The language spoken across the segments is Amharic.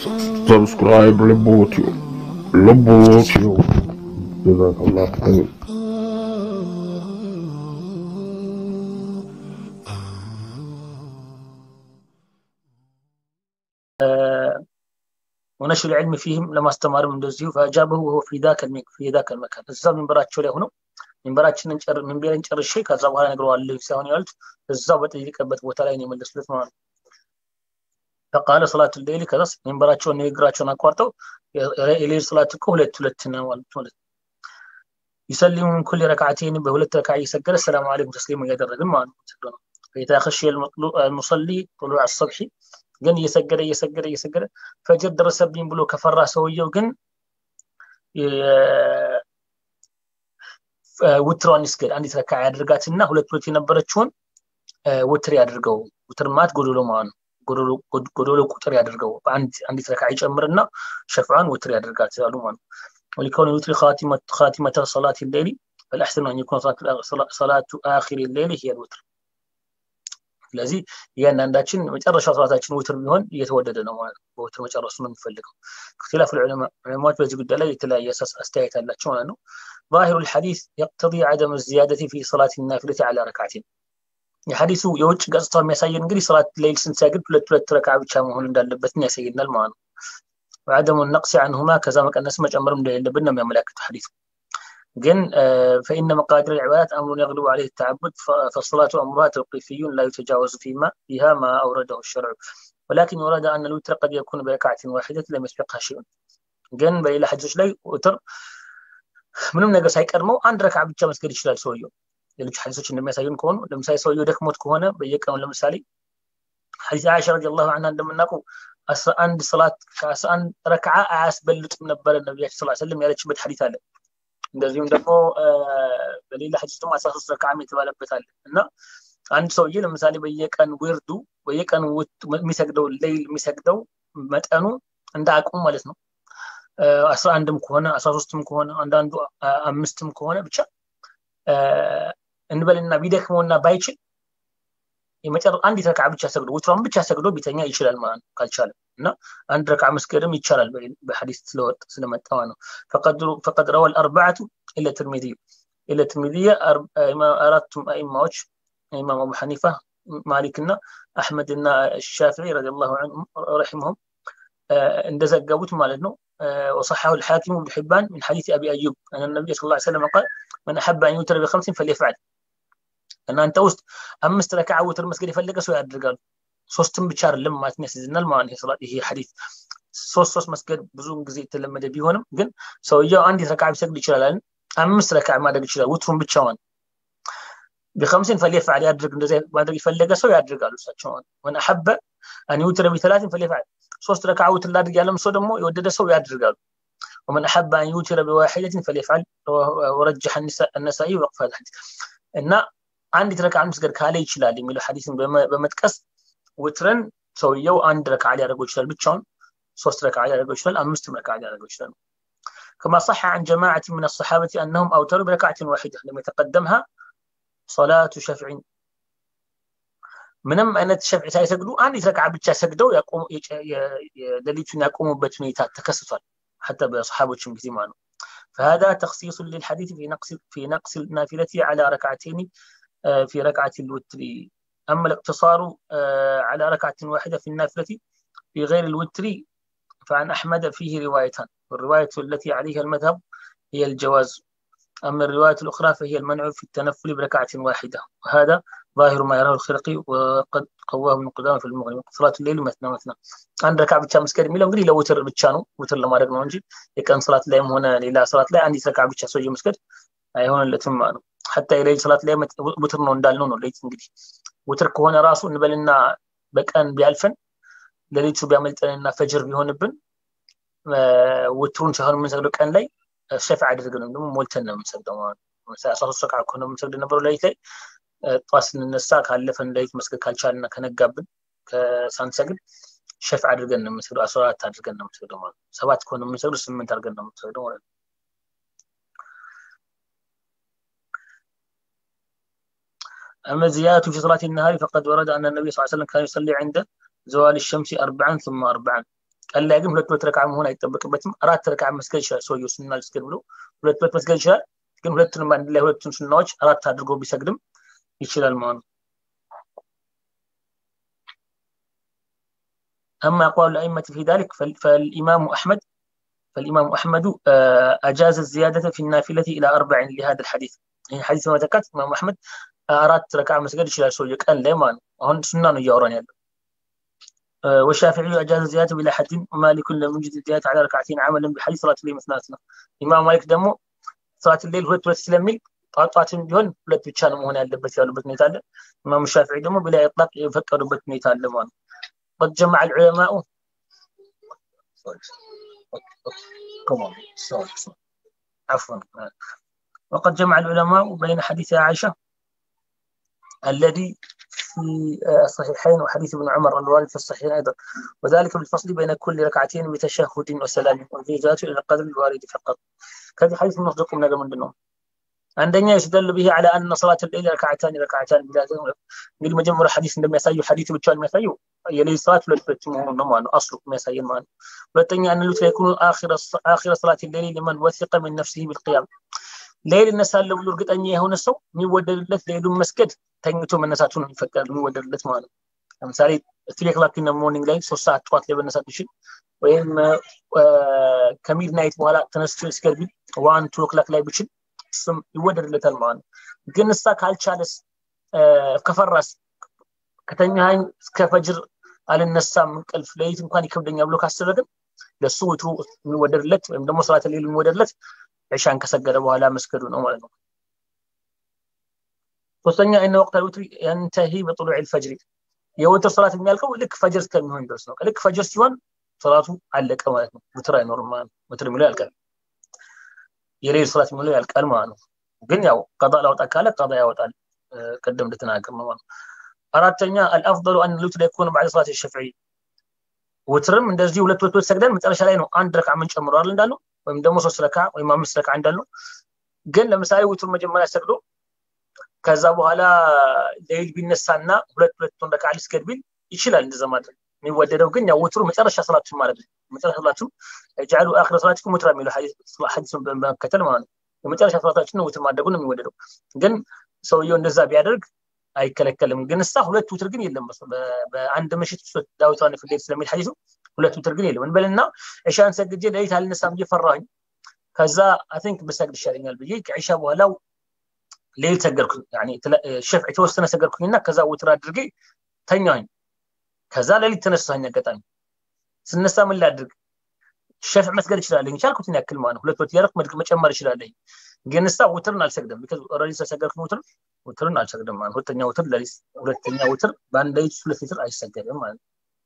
ሰብስክራይብ ልቦትዮ ልቦትዮ ጀዛከላህ ኸይር ونشر العلم فيهم ለማስተማርም እንደዚሁ فأجابه وهو في ذاك في ذاك المكان እዛው ሚንበራቸው ላይ ሆነው ሚንበራችንን ጨር ሚንበርን ጨርሼ ከዛ በኋላ ነግረዋለሁ ሳይሆን ያሉት እዛው በጠየቀበት ቦታ ላይ ነው የመለሱለት ማለት ነው فقال صلاة الليل ከዛስ ሚንበራቸውን ንግግራቸውን አቋርጠው የሌል ሰላት እኮ ሁለት ሁለት ነው ማለት ነው يسلم من كل ركعتين بهولت ركعة يسجل السلام عليكم تسليما እያደረግን ማለት ነው فإذا خشي المصلي طلوع الصبح ግን እየሰገደ እየሰገደ እየሰገደ ፈጅር ደረሰብኝ ብሎ ከፈራ ሰውየው ግን ውትሯን ይስገድ አንዲት ረካ ያድርጋትና ሁለት ሁለት የነበረችውን ውትር ያድርገው ውትር ማለት ጎዶሎ ማለት ነው ጎዶሎ ቁጥር ያድርገው አንዲት ረካ ይጨምርና ሸፍዓን ውትር ያደርጋት ያሉ ማለት ነው ولكون الوتر خاتمة خاتمة صلاة الليل فالأحسن أن يكون صلاة آخر الليل هي الوتر ስለዚህ እያንዳንዳችን መጨረሻ ሰዓታችን ውትር ቢሆን እየተወደደ ነው ማለት ነው በውትር መጨረሱ ነው የሚፈልገው اختلاف العلماء በዚህ ጉዳይ ላይ የተለያየ አስተያየት አላቸው ማለት ነው ظاهر الحديث يقتضي عدم الزيادة في صلاة النافلة على ركعتين የሐዲሱ የውጭ ገጽታው የሚያሳየን እንግዲህ ሰላት ሌይል ስንሰግድ ሁለት ሁለት ረካ ብቻ መሆን እንዳለበትን ያሳየናል ማለት ነው وعدم النقص عنهما كذا መቀነስ መጨመርም እንደሌለብን ነው የሚያመለክተው ሐዲሱ ግን فإن مقادير العبادات أمر يغلب عليه التعبد فالصلاة أمرها توقيفي لا يتجاوز فيما فيها ما أورده الشرع ولكن ورد أن الوتر قد يكون بركعة واحدة لم يسبقها شيء ግን በሌላ ሐዲሶች ላይ ውትር ምንም ነገር ሳይቀድመው አንድ ረካ ብቻ መስገድ ይችላል ሰውየው ሌሎች ሐዲሶች እንደሚያሳዩን ከሆኑ ለምሳሌ ሰውየው ደክሞት ከሆነ በየቀኑ ለምሳሌ ሐዲስ አይሻ ረዲየላሁ ዐንሃ እንደምናውቀው አስራ አንድ ሰላት ከአስራ አንድ ረክዓ አያስበልጥም ነበረ ነቢያችን ስላ ስለም ያለችበት ሐዲስ አለ እንደዚሁም ደግሞ በሌላ ሐዲስ ደግሞ አስራ ሶስት ረክዓም የተባለበት አለ እና አንድ ሰውዬ ለምሳሌ በየቀን ውርዱ በየቀን የሚሰግደው ሌይል የሚሰግደው መጠኑ እንደ አቅሙ ማለት ነው አስራ አንድም ከሆነ አስራ ሶስትም ከሆነ አንዳንዱ አምስትም ከሆነ ብቻ እንበልና ቢደክመውና ባይችል የመጨረ አንዲት ረክዓ ብቻ ሰግዶ ውትሯን ብቻ ሰግዶ ቢተኛ ይችላል ማለት ነው ካልቻለ እና አንድ ረክዓ መስገድም ይቻላል በሐዲስ ስለወጥ ስለመጣ ማለት ነው ፈቀድ ረዋ አልአርባዓቱ ኢለ ትርሚዚ ኢለ ትርሚዚየ አራቱም አይማዎች ኢማም አቡ ሐኒፋ ማሊክ እና አሕመድ እና ሻፊዒ ረዲየላሁ ዐንሁም ረሒመሁም እንደዘገቡት ማለት ነው وصححه الحاكم بن حبان من حديث ابي ايوب ان النبي صلى الله عليه وسلم قال من احب ان يوتر بخمس فليفعل እናንተ ውስጥ አምስት ረክዓ ውትር መስገድ የፈለገ ሰው ያደርጋሉ ሶስትም ብቻ አይደለም ማለት ያስይዝናል ማለት ይሄ ሐዲስ ሶስት ሶስት መስገድ ብዙውን ጊዜ የተለመደ ቢሆንም ግን ሰውየው አንዲት ረክዓ ቢሰግድ ይችላል አምስት ረክዓ ማድረግ ይችላል ውትሩን ብቻዋን بخمسين فليفعل يدرك እንደዚህ ማድረግ የፈለገ ሰው ያድርጋሉ እሳቸው ወን አሐበ አን ዩትረ ቢተላትን فليفعل ሶስት ረክዓ ውትር ላድርግ ያለም ሰው ደግሞ የወደደ ሰው ያድርጋሉ ومن أحب أن يوتر بواحدة فليفعل ورجح النسائي وقف هذا الحديث እና አንዲት ረክዓ መስገድ ካለ ይችላል የሚለው ሐዲስን በመጥቀስ ውትርን ሰውየው አንድ ረክዓ ሊያደርገው ይችላል ብቻውን ሶስት ረክዓ ሊያደርገው ይችላል አምስት ረክዓ ሊያደርገው ይችላል كما صح عن جماعة من الصحابة أنهم أوتروا بركعة واحدة لم يتقدمها صلاة شفع ምንም አይነት ሸፍዕ ሳይሰግዱ አንዲት ረክዓ ብቻ ሰግደው ሌሊቱን ያቆሙበት ሁኔታ ተከስቷል حتى በሰሓቦችም ጊዜ ማለት ነው فهذا تخصيص للحديث في نقص في نقص النافلة على ركعتين في ركعة الوتر أما الاقتصار على ركعة واحدة في النافلة في غير الوتر فعن أحمد فيه روايتان والرواية التي عليها المذهب هي الجواز أما الرواية الأخرى فهي المنع في التنفل بركعة واحدة وهذا ظاهر ما يراه الخرقي وقد قواه ابن قدامة في المغني صلاة الليل مثنى مثنى አንድ ረካ ብቻ መስገድ የሚለው እንግዲህ ለውትር ብቻ ነው ውትር ለማድረግ ነው እንጂ የቀን ሰላት ላይም ሆነ ሌላ ሰላት ላይ አንዲት ረካ ብቻ ሰውዬ መስገድ አይሆንለትም ነው ሐታ የሌሊት ሰላት ላይ ውትር ነው እንዳልነው ነው ሌሊት እንግዲህ ውትር ከሆነ ራሱ እንበልና በቀን ቢያልፈን ሌሊቱ ቢያመልጠንና ፈጅር ቢሆንብን ውትሩን ሳይሆን የምንሰግደው ቀን ላይ ሸፍ አድርገን ነው ደግሞ ሞልተን ነው የምንሰግደው ማለት ነው አስራ ሶስት ረካ ከሆነ የምንሰግድ ነበረው ሌሊት ላይ ጠዋት ስንነሳ ካለፈን ሌሊት መስገድ ካልቻልና ከነጋብን ሳንሰግድ ሸፍ አድርገን ነው የምንሰግደው አስራ አራት አድርገን ነው የምንሰግደው ማለት ነው ሰባት ከሆነ የምንሰግደው ስምንት አድርገን ነው የምንሰግደው ማለት ነው أما الزيادة في صلاة النهار فقد ورد أن النبي صلى الله عليه وسلم كان يصلي عند زوال الشمس أربعا ثم أربعا ቀን ላይ ግን ሁለት ሁለት ረካ መሆን አይጠበቅበትም አራት ረካ መስገድ ይችላል ሰውየው ሱና ልስገድ ብሎ ሁለት ሁለት መስገድ ይችላል ግን ሁለቱንም አንድ ላይ ሁለቱን ሱናዎች አራት አድርጎ ቢሰግድም ይችላል ማለት ነው أما أقوال الأئمة في ذلك فالإمام أحمد فالإمام أحمد أجاز الزيادة في النافلة إلى أربع لهذا الحديث يعني حديث ما ذكرت الإمام أحمد أردت ركعة مسجد شلال سوية كان ليمان هون سنان يوران يعني والشافعي أجاز الزيادة بلا حد ومالك لم يجد الزيادة على ركعتين عملا بحديث صلاة الليل مثنى مثنى إمام مالك دمو صلاة الليل ሁለት ሁለት ስለሚል ጧጧትም ቢሆን ሁለት ብቻ ነው መሆን ያለበት ያሉበት ሁኔታ አለ ኢማም ሻፊዒ ደግሞ ብላ ኢጥላቅ የፈቀዱበት ሁኔታ አለ ማለት ነው قد جمع العلماء عفوا وقد جمع العلماء بين حديث عائشة الذي في الصحيحين وحديث ابن عمر الوارد في الصحيحين أيضا وذلك بالفصل بين كل ركعتين بتشهد وسلام والزيادات إلى القدر الوارد فقط كذا حديث مصدق من هذا من دونه አንደኛ يستدل به على أن صلاة الليل ركعتان ركعتان بلا እንግዲህ መጀመሪያ ሐዲስ እንደሚያሳዩ ሐዲሱ ብቻ የሚያሳዩ የሌሊት ሰላት ሁለት ሁለት መሆኑን ነው ማለት አስሉ የሚያሳየን ማለት ሁለተኛ أن الوتر يكون آخر آخر صلاة الليل لمن وثق من نفسه بالقيام ሌሊት እነሳለሁ ብሎ እርግጠኛ የሆነ ሰው የሚወደድለት ሌሉን መስገድ ተኝቶ መነሳቱ ነው የሚፈቀድ የሚወደድለት ማለት ነው ለምሳሌ ትሪ ክላክ ኢን ሞርኒንግ ላይ ሶስት ሰዓት ጠዋት ላይ መነሳት ይችል ወይም ከሚድናይት በኋላ ተነስቶ ስገድ ቢል ዋን ቱ ክላክ ላይ ብችል እሱም ይወደድለታል ማለት ነው ግን እሳ ካልቻለስ ከፈራስ ከተኛኝ እስከ ፈጅር አልነሳም እንቅልፍ ለይት እንኳን ይከብደኛ ብሎ ካሰበ ግን ለሱ ውትሩ የሚወደድለት ወይም ደግሞ ስርዓተ ሌሉ የሚወደድለት ዒሻን ከሰገደ በኋላ መስገዱ ነው ማለት ነው ሶስተኛ እነ ወቅት ልውትር የንተሂ በጥሉዕ ልፈጅሪ የውትር ሰላት የሚያልቀው ልክ ፈጅር እስከሚሆን ድረስ ነው ልክ ፈጅር ሲሆን ሰላቱ አለቀ ማለት ነው ውትር አይኖርም ማለት ነው ውትር የሚለው ያልቃል የሌል ሰላት የሚለው ያልቃል ማለት ነው ግን ያው ቀጣ ላውጣ ካለ ቀጣ ያወጣል ቅድም እንደተናገር ነው ማለት አራተኛ አልአፍضሉ አን ልውትር የኩን ባዕድ ሰላት ሸፍዒ ውትርም እንደዚህ ሁለት ሁለት ሰግደን መጨረሻ ላይ ነው አንድ ረካ ምን ጨምረዋል እንዳለው ወይም ደግሞ ሶስት ረካ ወይም አምስት ረካ እንዳለው ግን ለምሳሌ ውትር መጀመሪያ ሰግዶ ከዛ በኋላ ሌይል ቢነሳና ሁለት ሁለቱን ረካ ሊስገድ ቢል ይችላል እንደዛ ማድረግ የሚወደደው ግን ያው ውትሩ መጨረሻ ሰላቱን ማለት ነው መጨረሻ ሰላቱን ጃሉ አክረ ሰላትኩም ውትራ የሚለው ሐዲሱን በመከተል ማለት ነው የመጨረሻ ሰላታችን ነው ውትር ማድረጉ ነው የሚወደደው ግን ሰውየው እንደዛ ቢያደርግ አይከለከልም ግን እሳ ሁለት ውትር ግን የለም በአንድ ምሽት ዳዊቷን ፍሌት ስለሚል ሐዲሱ ሁለት ውትር ግን የለም እንበልና ዕሻን ሰግጄ ለሊት አልነሳም ብዬ ፈራሁኝ ከዛ አይ ቲንክ ብሰግድ ይሻለኛል ብዬ ከዒሻ በኋላው ሌሊት ሰገድኩኝ ሸፍዕ የተወሰነ ሰገድኩኝና ከዛ ውትር አድርጌ ተኛኝ ከዛ ሌሊት ተነሳኝ አጋጣሚ ስነሳ ምን ላድርግ ሸፍዕ መስገድ እችላለኝ ቻልኩትን ያክል ማለት ሁለት ሁለት ያረክ መጨመር እችላለኝ ግን እሳ ውትርን አልሰግድም ቢካዝ ኦልሬዲ ስለሰገድኩኝ ውትር ውትርን አልሰግድም ማለት ሁለተኛ ውትር ለሊት ሁለተኛ ውትር በአንድ ሌሊት ሁለት ሊትር አይሰገድም ማለት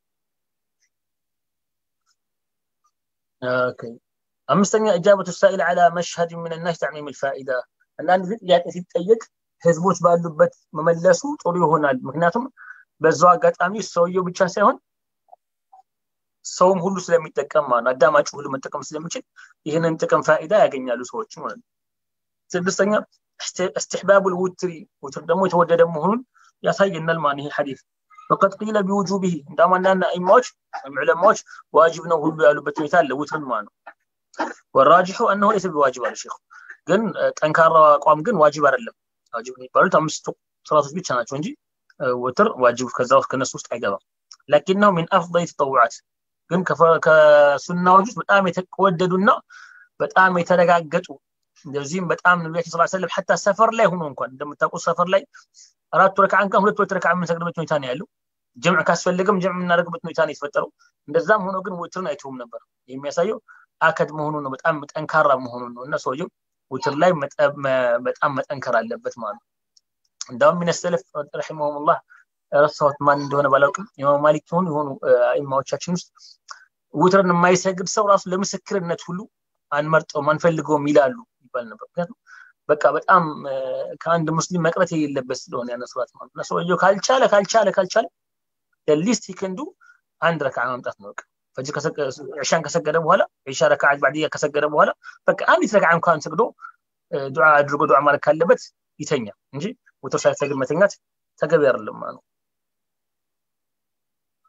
ኦኬ አምስተኛ እጃበቱ ሳኢል ዓላ መሽሀድ ምን ናስ ተዕሚም ልፋኢዳ አንዳንድ ጊዜ ጥያቄ ሲጠየቅ ህዝቦች ባሉበት መመለሱ ጥሩ ይሆናል ምክንያቱም በዛው አጋጣሚ ሰውየው ብቻ ሳይሆን ሰውም ሁሉ ስለሚጠቀም ማለት አዳማጭ ሁሉ መጠቀም ስለሚችል ይህንን ጥቅም ፋኢዳ ያገኛሉ ሰዎች ማለት ነው ስድስተኛ استحباب الوتر وتر ደግሞ የተወደደ መሆኑን ያሳየናል ማለት ይሄ ሐዲስ وقد قيل بوجوبه እንደውም አንዳንድ አይማዎች ወይም ዑለማዎች ዋጅብ ነው ሁሉ ያሉበት ሁኔታ አለ ውትርን ማለት ነው والراجح انه ليس بواجب على الشيخ ግን ጠንካራ አቋም ግን ዋጅብ አይደለም ዋጅብ የሚባሉት አምስቱ ሰላቶች ብቻ ናቸው እንጂ ውትር ዋጅብ ከዛ ውስጥ ከነሱ ውስጥ አይገባም لكنه من افضل التطوعات ግን ከሱናዎች ውስጥ በጣም የተወደዱና በጣም የተረጋገጡ እንደዚህም በጣም ነቢያችን ስላ ሰለም ሐታ ሰፈር ላይ ሆኖ እንኳን እንደምታውቁት ሰፈር ላይ አራቱ ረክዓ እንኳን ሁለት ሁለት ረክዓ የምንሰግድበት ሁኔታ ነው ያለው ጀምዕ ካስፈለገም ጀምዕ የምናደርግበት ሁኔታ ነው የተፈጠረው እንደዛም ሆኖ ግን ውትርን አይተውም ነበር የሚያሳየው አከድ መሆኑ ነው በጣም ጠንካራ መሆኑ ነው እና ሰውየው ውትር ላይ በጣም መጠንከር አለበት ማለት ነው እንዳውም ሚነሰለፍ ረሒመሁሙላህ ረሳሁት ማን እንደሆነ ባላውቅም ኢማም ማሊክ የሆኑ የሆኑ ኢማዎቻችን ውስጥ ውትርን የማይሰግድ ሰው ራሱ ለምስክርነት ሁሉ አንመርጠውም አንፈልገውም ይላሉ ይባል ነበር ምክንያቱም በቃ በጣም ከአንድ ሙስሊም መቅረት የሌለበት ስለሆነ ያነሱራት ማለት ነው ሰውየው ካልቻለ ካልቻለ ካልቻለ ሊስት ይከንዱ አንድ ረክዓ ማምጣት ነው በቃ ፈጅር ዕሻን ከሰገደ በኋላ ዕሻ ረክዓ ባዕድያ ከሰገደ በኋላ በቃ አንዲት ረክዓ እንኳን ሰግዶ ዱዓ አድርጎ ዱዓ ማለት ካለበት ይተኛ እንጂ ውትር ሳይሰግድ መተኛት ተገቢ አይደለም ማለት ነው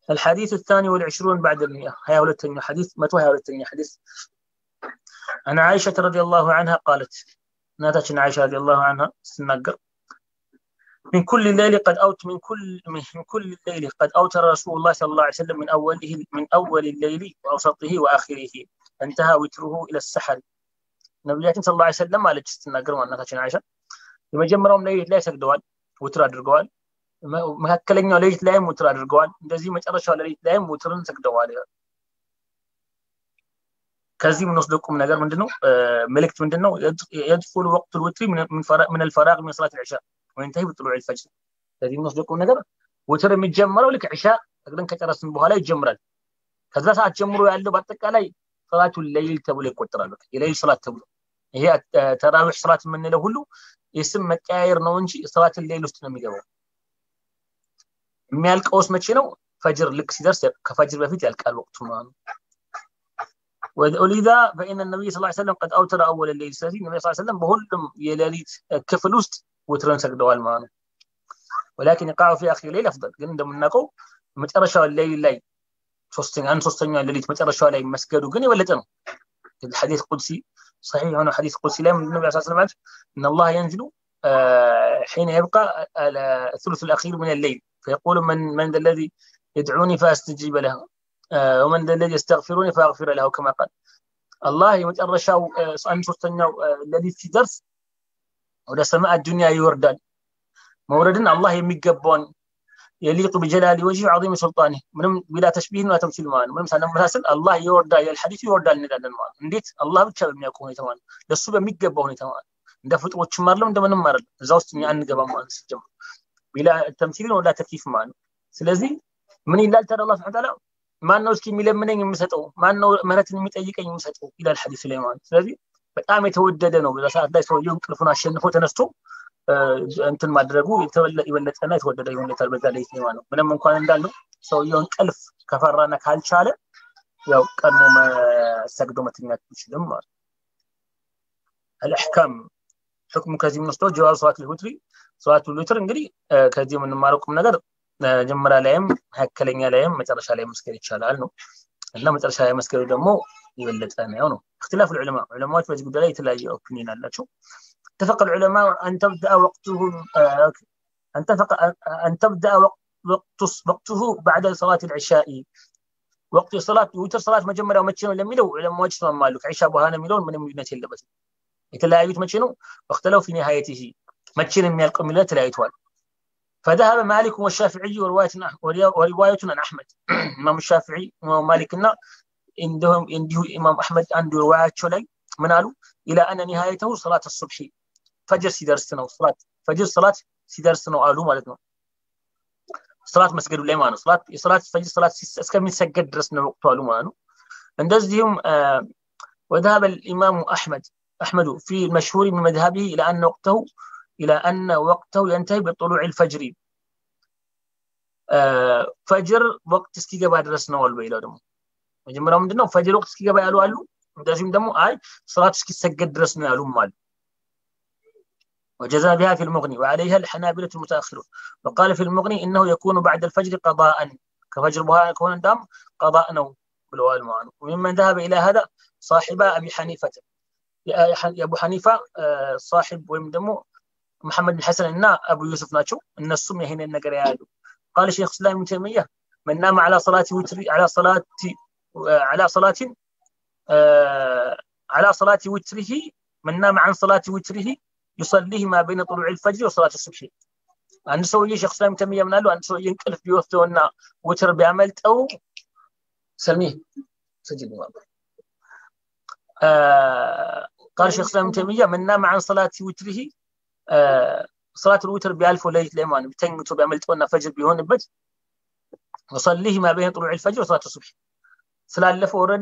الحديث الثاني والعشرون بعد المئة هيا ولتني حديث متى هيا ولتني حديث عن عائشة رضي الله عنها قالت ناتج عائشة رضي الله عنها سنقر من كل الليل قد أوت من كل من كل الليل قد أوتر رسول الله صلى الله عليه وسلم من أوله من أول الليل وأوسطه وآخره انتهى وتره إلى السحر ነቢያችን ስለ ላ ሰለም አለች ስትናገር ማናታችን አይሻ የመጀመሪያውም ሌሊት ላይ ሰግደዋል ውትር አድርገዋል መካከለኛው ሌሊት ላይም ውትር አድርገዋል እንደዚህ መጨረሻው ሌሊት ላይም ውትርን ሰግደዋል ከዚህ የምንወስደው ቁም ነገር ምንድነው መልእክት ምንድነው የድፉሉ ወቅቱ ልውትሪ ምን አልፈራቅ ምን ሰላት ልዕሻ ወይንተሂ ብጥሉዕ ልፈጅር ከዚህ የምንወስደው ቁም ነገር ውትር የሚጀመረው ልክ ዕሻ ሰግደን ከጨረስን በኋላ ይጀምራል ከዛ ሰዓት ጀምሮ ያለው በአጠቃላይ ሰላቱ ሌይል ተብሎ ይቆጠራል የሌይል ሰላት ተብሎ ይሄ ተራዊሕ ሰላት የምንለው ሁሉ የስም መቀያየር ነው እንጂ ሰላትን ሌይል ውስጥ ነው የሚገባው የሚያልቀውስ መቼ ነው ፈጅር ልክ ሲደርስ ከፈጅር በፊት ያልቃል ወቅቱ ማለት ነው ولذا فإن النبي صلى الله عليه وسلم قد أوتر أول الليل ስለዚህ ነቢ ስ ሰለም በሁሉም የሌሊት ክፍል ውስጥ ውትርን ሰግደዋል ማለት ነው ولكن يقع في آخر الليل أفضل ግን እንደምናውቀው መጨረሻው ሌሊት ላይ ሶስተኛ አንድ ሶስተኛ ሌሊት መጨረሻው ላይ መስገዱ ግን የበለጠ ነው الحديث قدسي صحيح هنا حديث قدسي لا من النبي صلى الله عليه وسلم ان الله ينزل حين يبقى الثلث الاخير من الليل فيقول من من ذا الذي يدعوني فاستجيب له ومن ذا الذي يستغفرني فاغفر له كما قال الله يمጨረሻው አንድ ሶስተኛው ሌሊት ሲደርስ ወደ ሰማይ ዱንያ ይወርዳል መውረድን አላህ የሚገባውን يليق بجلال وجهه وعظيم سلطانه ምንም بلا تشبيه ولا تمثيل ማለት ምንም ሳናመሳስል አላህ ይወርዳል ያል ሐዲሱ ይወርዳል እንላለን ማለት እንዴት አላህ ብቻ በሚያውቀው ሁኔታ ማለት ለሱ በሚገባ ሁኔታ ማለት እንደ ፍጥሮችም አይደለም እንደምንም አይደለም እዛ ውስጥ እኛ አንገባም ማለት ሲጀምር ቢላ ተምሲልን ወላ ተክሊፍ ማለት ስለዚህ ምን ይላል ታዲያ አላህ ስብሐ ተዓላ ማን ነው እስኪ የሚለምነኝ የምሰጠው ማን ነው ምህረትን የሚጠይቀኝ የምሰጠው ይላል ሐዲሱ ላይ ማለት ስለዚህ በጣም የተወደደ ነው በዛ ሰዓት ላይ ሰውየው እንቅልፉን አሸንፎ ተነስቶ እንትን ማድረጉ የበለጠና የተወደደ ይሆንለታል በዛ ላይ ሲማ ነው ምንም እንኳን እንዳለው ሰውየው እንቅልፍ ከፈራና ካልቻለ ያው ቀድሞ ሰግዶ መተኛት ይችልም ማለት አልአሕካም ሕክሙ ከዚህ የምንወስደው ጀዋብ ሰዋት ልውትሪ ሰዋት ልውትር እንግዲህ ከዚህ የምንማረው ቁም ነገር መጀመሪያ ላይም መካከለኛ ላይም መጨረሻ ላይ መስገድ ይቻላል ነው እና መጨረሻ ላይ መስገዱ ደግሞ የበለጠ ነው ነው اختلاف العلماء علماء በዚህ ጉዳይ ላይ የተለያየ ኦፒኒየን አላቸው اتفق العلماء أن تبدأ وقته أن تفق أن تبدأ وقت وقته بعد صلاة العشاء وقت صلاة وتر صلاة مجمرة ومتشنو لم يلو علماء وجه مالك عشاء بهانا ميلون من يمينة اللبس يتلاعيت متشنو واختلوا في نهايته متشن من القوم لا تلاعيتوال فذهب مالك والشافعي ورواية ورواية عن أحمد إمام الشافعي وإمام مالكنا عندهم عنده إمام أحمد عنده رواية شلي من قالوا إلى أن نهايته صلاة الصبح ፈጅር ሲደርስ ነው ሰላት ፈጅር ሰላት ሲደርስ ነው አሉ ማለት ነው ሰላት መስገዱ ላይ ማለት ነው ሰላት የሰላት ፈጅር ሰላት እስከሚሰገድ ድረስ ነው ወቅቱ አሉ ማለት ነው እንደዚሁም وذهب الإمام أحمد أحمد في المشهور من مذهبه إلى أن وقته إلى أن وقته ينتهي بطلوع الفجر ፈጅር ወቅት እስኪገባ ድረስ ነው አሉ ይለው ደግሞ መጀመሪያው ምንድነው ፈጅር ወቅት እስኪገባ ያሉ አሉ እንደዚሁም ደግሞ አይ ሰላት እስኪሰገድ ድረስ ነው ያሉም አሉ وجزم بها في المغني وعليها الحنابلة المتأخرون وقال في المغني إنه يكون بعد الفجر قضاء كفجر بها يكون دام قضاء نو بالوال معنا وممن ذهب إلى هذا صاحب أبي حنيفة يا أبو حنيفة صاحب ويمدمو محمد بن حسن إن أبو يوسف ناتشو إن السم هنا النقر يادو قال شيخ الإسلام ابن تيمية من نام على صلاة وتر على صلاة على صلاة على صلاة وتره من نام عن صلاة وتره يصليه ما بين طلوع الفجر وصلاة الصبح አንድ ሰውዬ ሼክ እስላም ተሚያ ምናሉ አንድ ሰውዬ እንቅልፍ ቢወስደውና ውትር ቢያመልጠው ሰሚ سجل قال شيخ اسلام تيميه من نام عن صلاه وتره صلاه الوتر بيالفو ليله ليمان بتنمتو بيعملطونا فجر بيهونبت وصليه ما بين طلوع الفجر وصلاه الصبح ስላለፈ ኦልሬዲ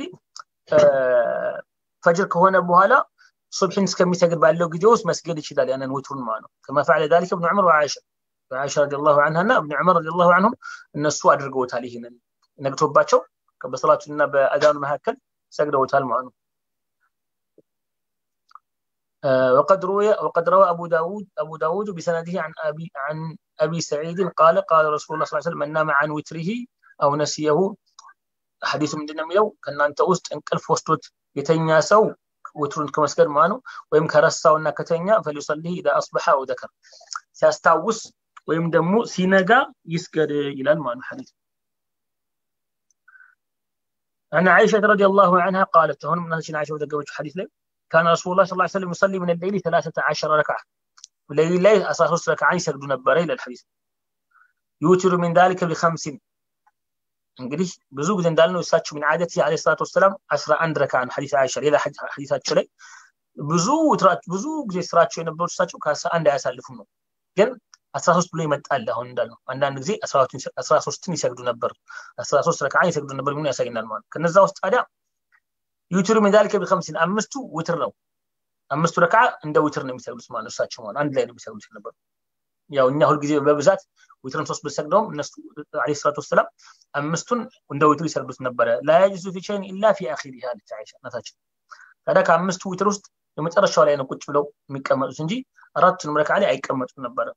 ፈጅር ከሆነ በኋላ ሱብሕን እስከሚሰግድ ባለው ጊዜ ውስጥ መስገድ ይችላል ያንን ውትሩን ማለት ነው ከማ ፈعل ذلك ابن عمر وعائشه وعائشه رضي الله عنها እና ابن عمر رضي الله عنهم እነሱ አድርገውታል ይህንን ነግቶባቸው በሰላቱና በአዛኑ መካከል ሰግደውታል ማለት ነው وقد روي وقد روى ابو داود ابو داود بسنده عن ابي عن ابي سعيد قال قال رسول الله صلى الله عليه وسلم من نام عن وتره አው ነሲየሁ ሐዲሱ ምንድን ነው የሚለው ከእናንተ ውስጥ እንቅልፍ ወስዶት የተኛ ሰው ውትሩን ከመስገድ ማለት ነው ወይም ከረሳውና ከተኛ ፈሊሰሊህ ኢዛ አስበሐ አው ዘከር ሲያስታውስ ወይም ደግሞ ሲነጋ ይስገድ ይላል ማለት ነው ሐዲስ عن عائشة رضي الله عنها قالت هون من عائشة وذكرت حديث لي كان رسول الله صلى الله عليه وسلم يصلي من الليل 13 ركعة الليل ላይ 13 ረክዓ ይሰግዱ ነበረ ይላል ሐዲስ ዩቲሩ ሚን ذلك بخمس እንግዲህ ብዙ ጊዜ እንዳልነው እሳቸው ምን ዓደት አለይሂ ሰላቱ ወሰላም 11 ረክዓ ነው ሐዲስ አይሻ ሌላ ሐዲሳቸው ላይ ብዙ ብዙ ጊዜ ስራቸው የነበሩት እሳቸው ከ11 አያሳልፉም ነው ግን 13 ብሎ ይመጣል አሁን እንዳልነው አንዳንድ ጊዜ 13ን ይሰግዱ ነበር 13 ረክዓ ይሰግዱ ነበር ምን ያሳይናል ማለት ከነዛ ውስጥ ታዲያ ዩቲሩ ሚን ذلك بخمس አምስቱ ውትር ነው አምስቱ ረክዓ እንደ ውትር ነው የሚሰግዱት ማለት እሳቸው ማለት አንድ ላይ ነው የሚሰግዱት ነበር ያው እኛ ሁልጊዜ በብዛት ዊትርን ሶስት ብሰግደውም እነሱ አለይሂ ሰላቱ ወሰላም አምስቱን እንደ ዊትር ይሰግዱት ነበረ ላ የጅዙ ፊ ሸይን ኢላ ፊ አኺሪሃ አለች አይሻ እናታችን ታዲያ ከአምስቱ ዊትር ውስጥ የመጨረሻው ላይ ነው ቁጭ ብለው የሚቀመጡት እንጂ አራቱንም ረክዓ ላይ አይቀመጡም ነበረ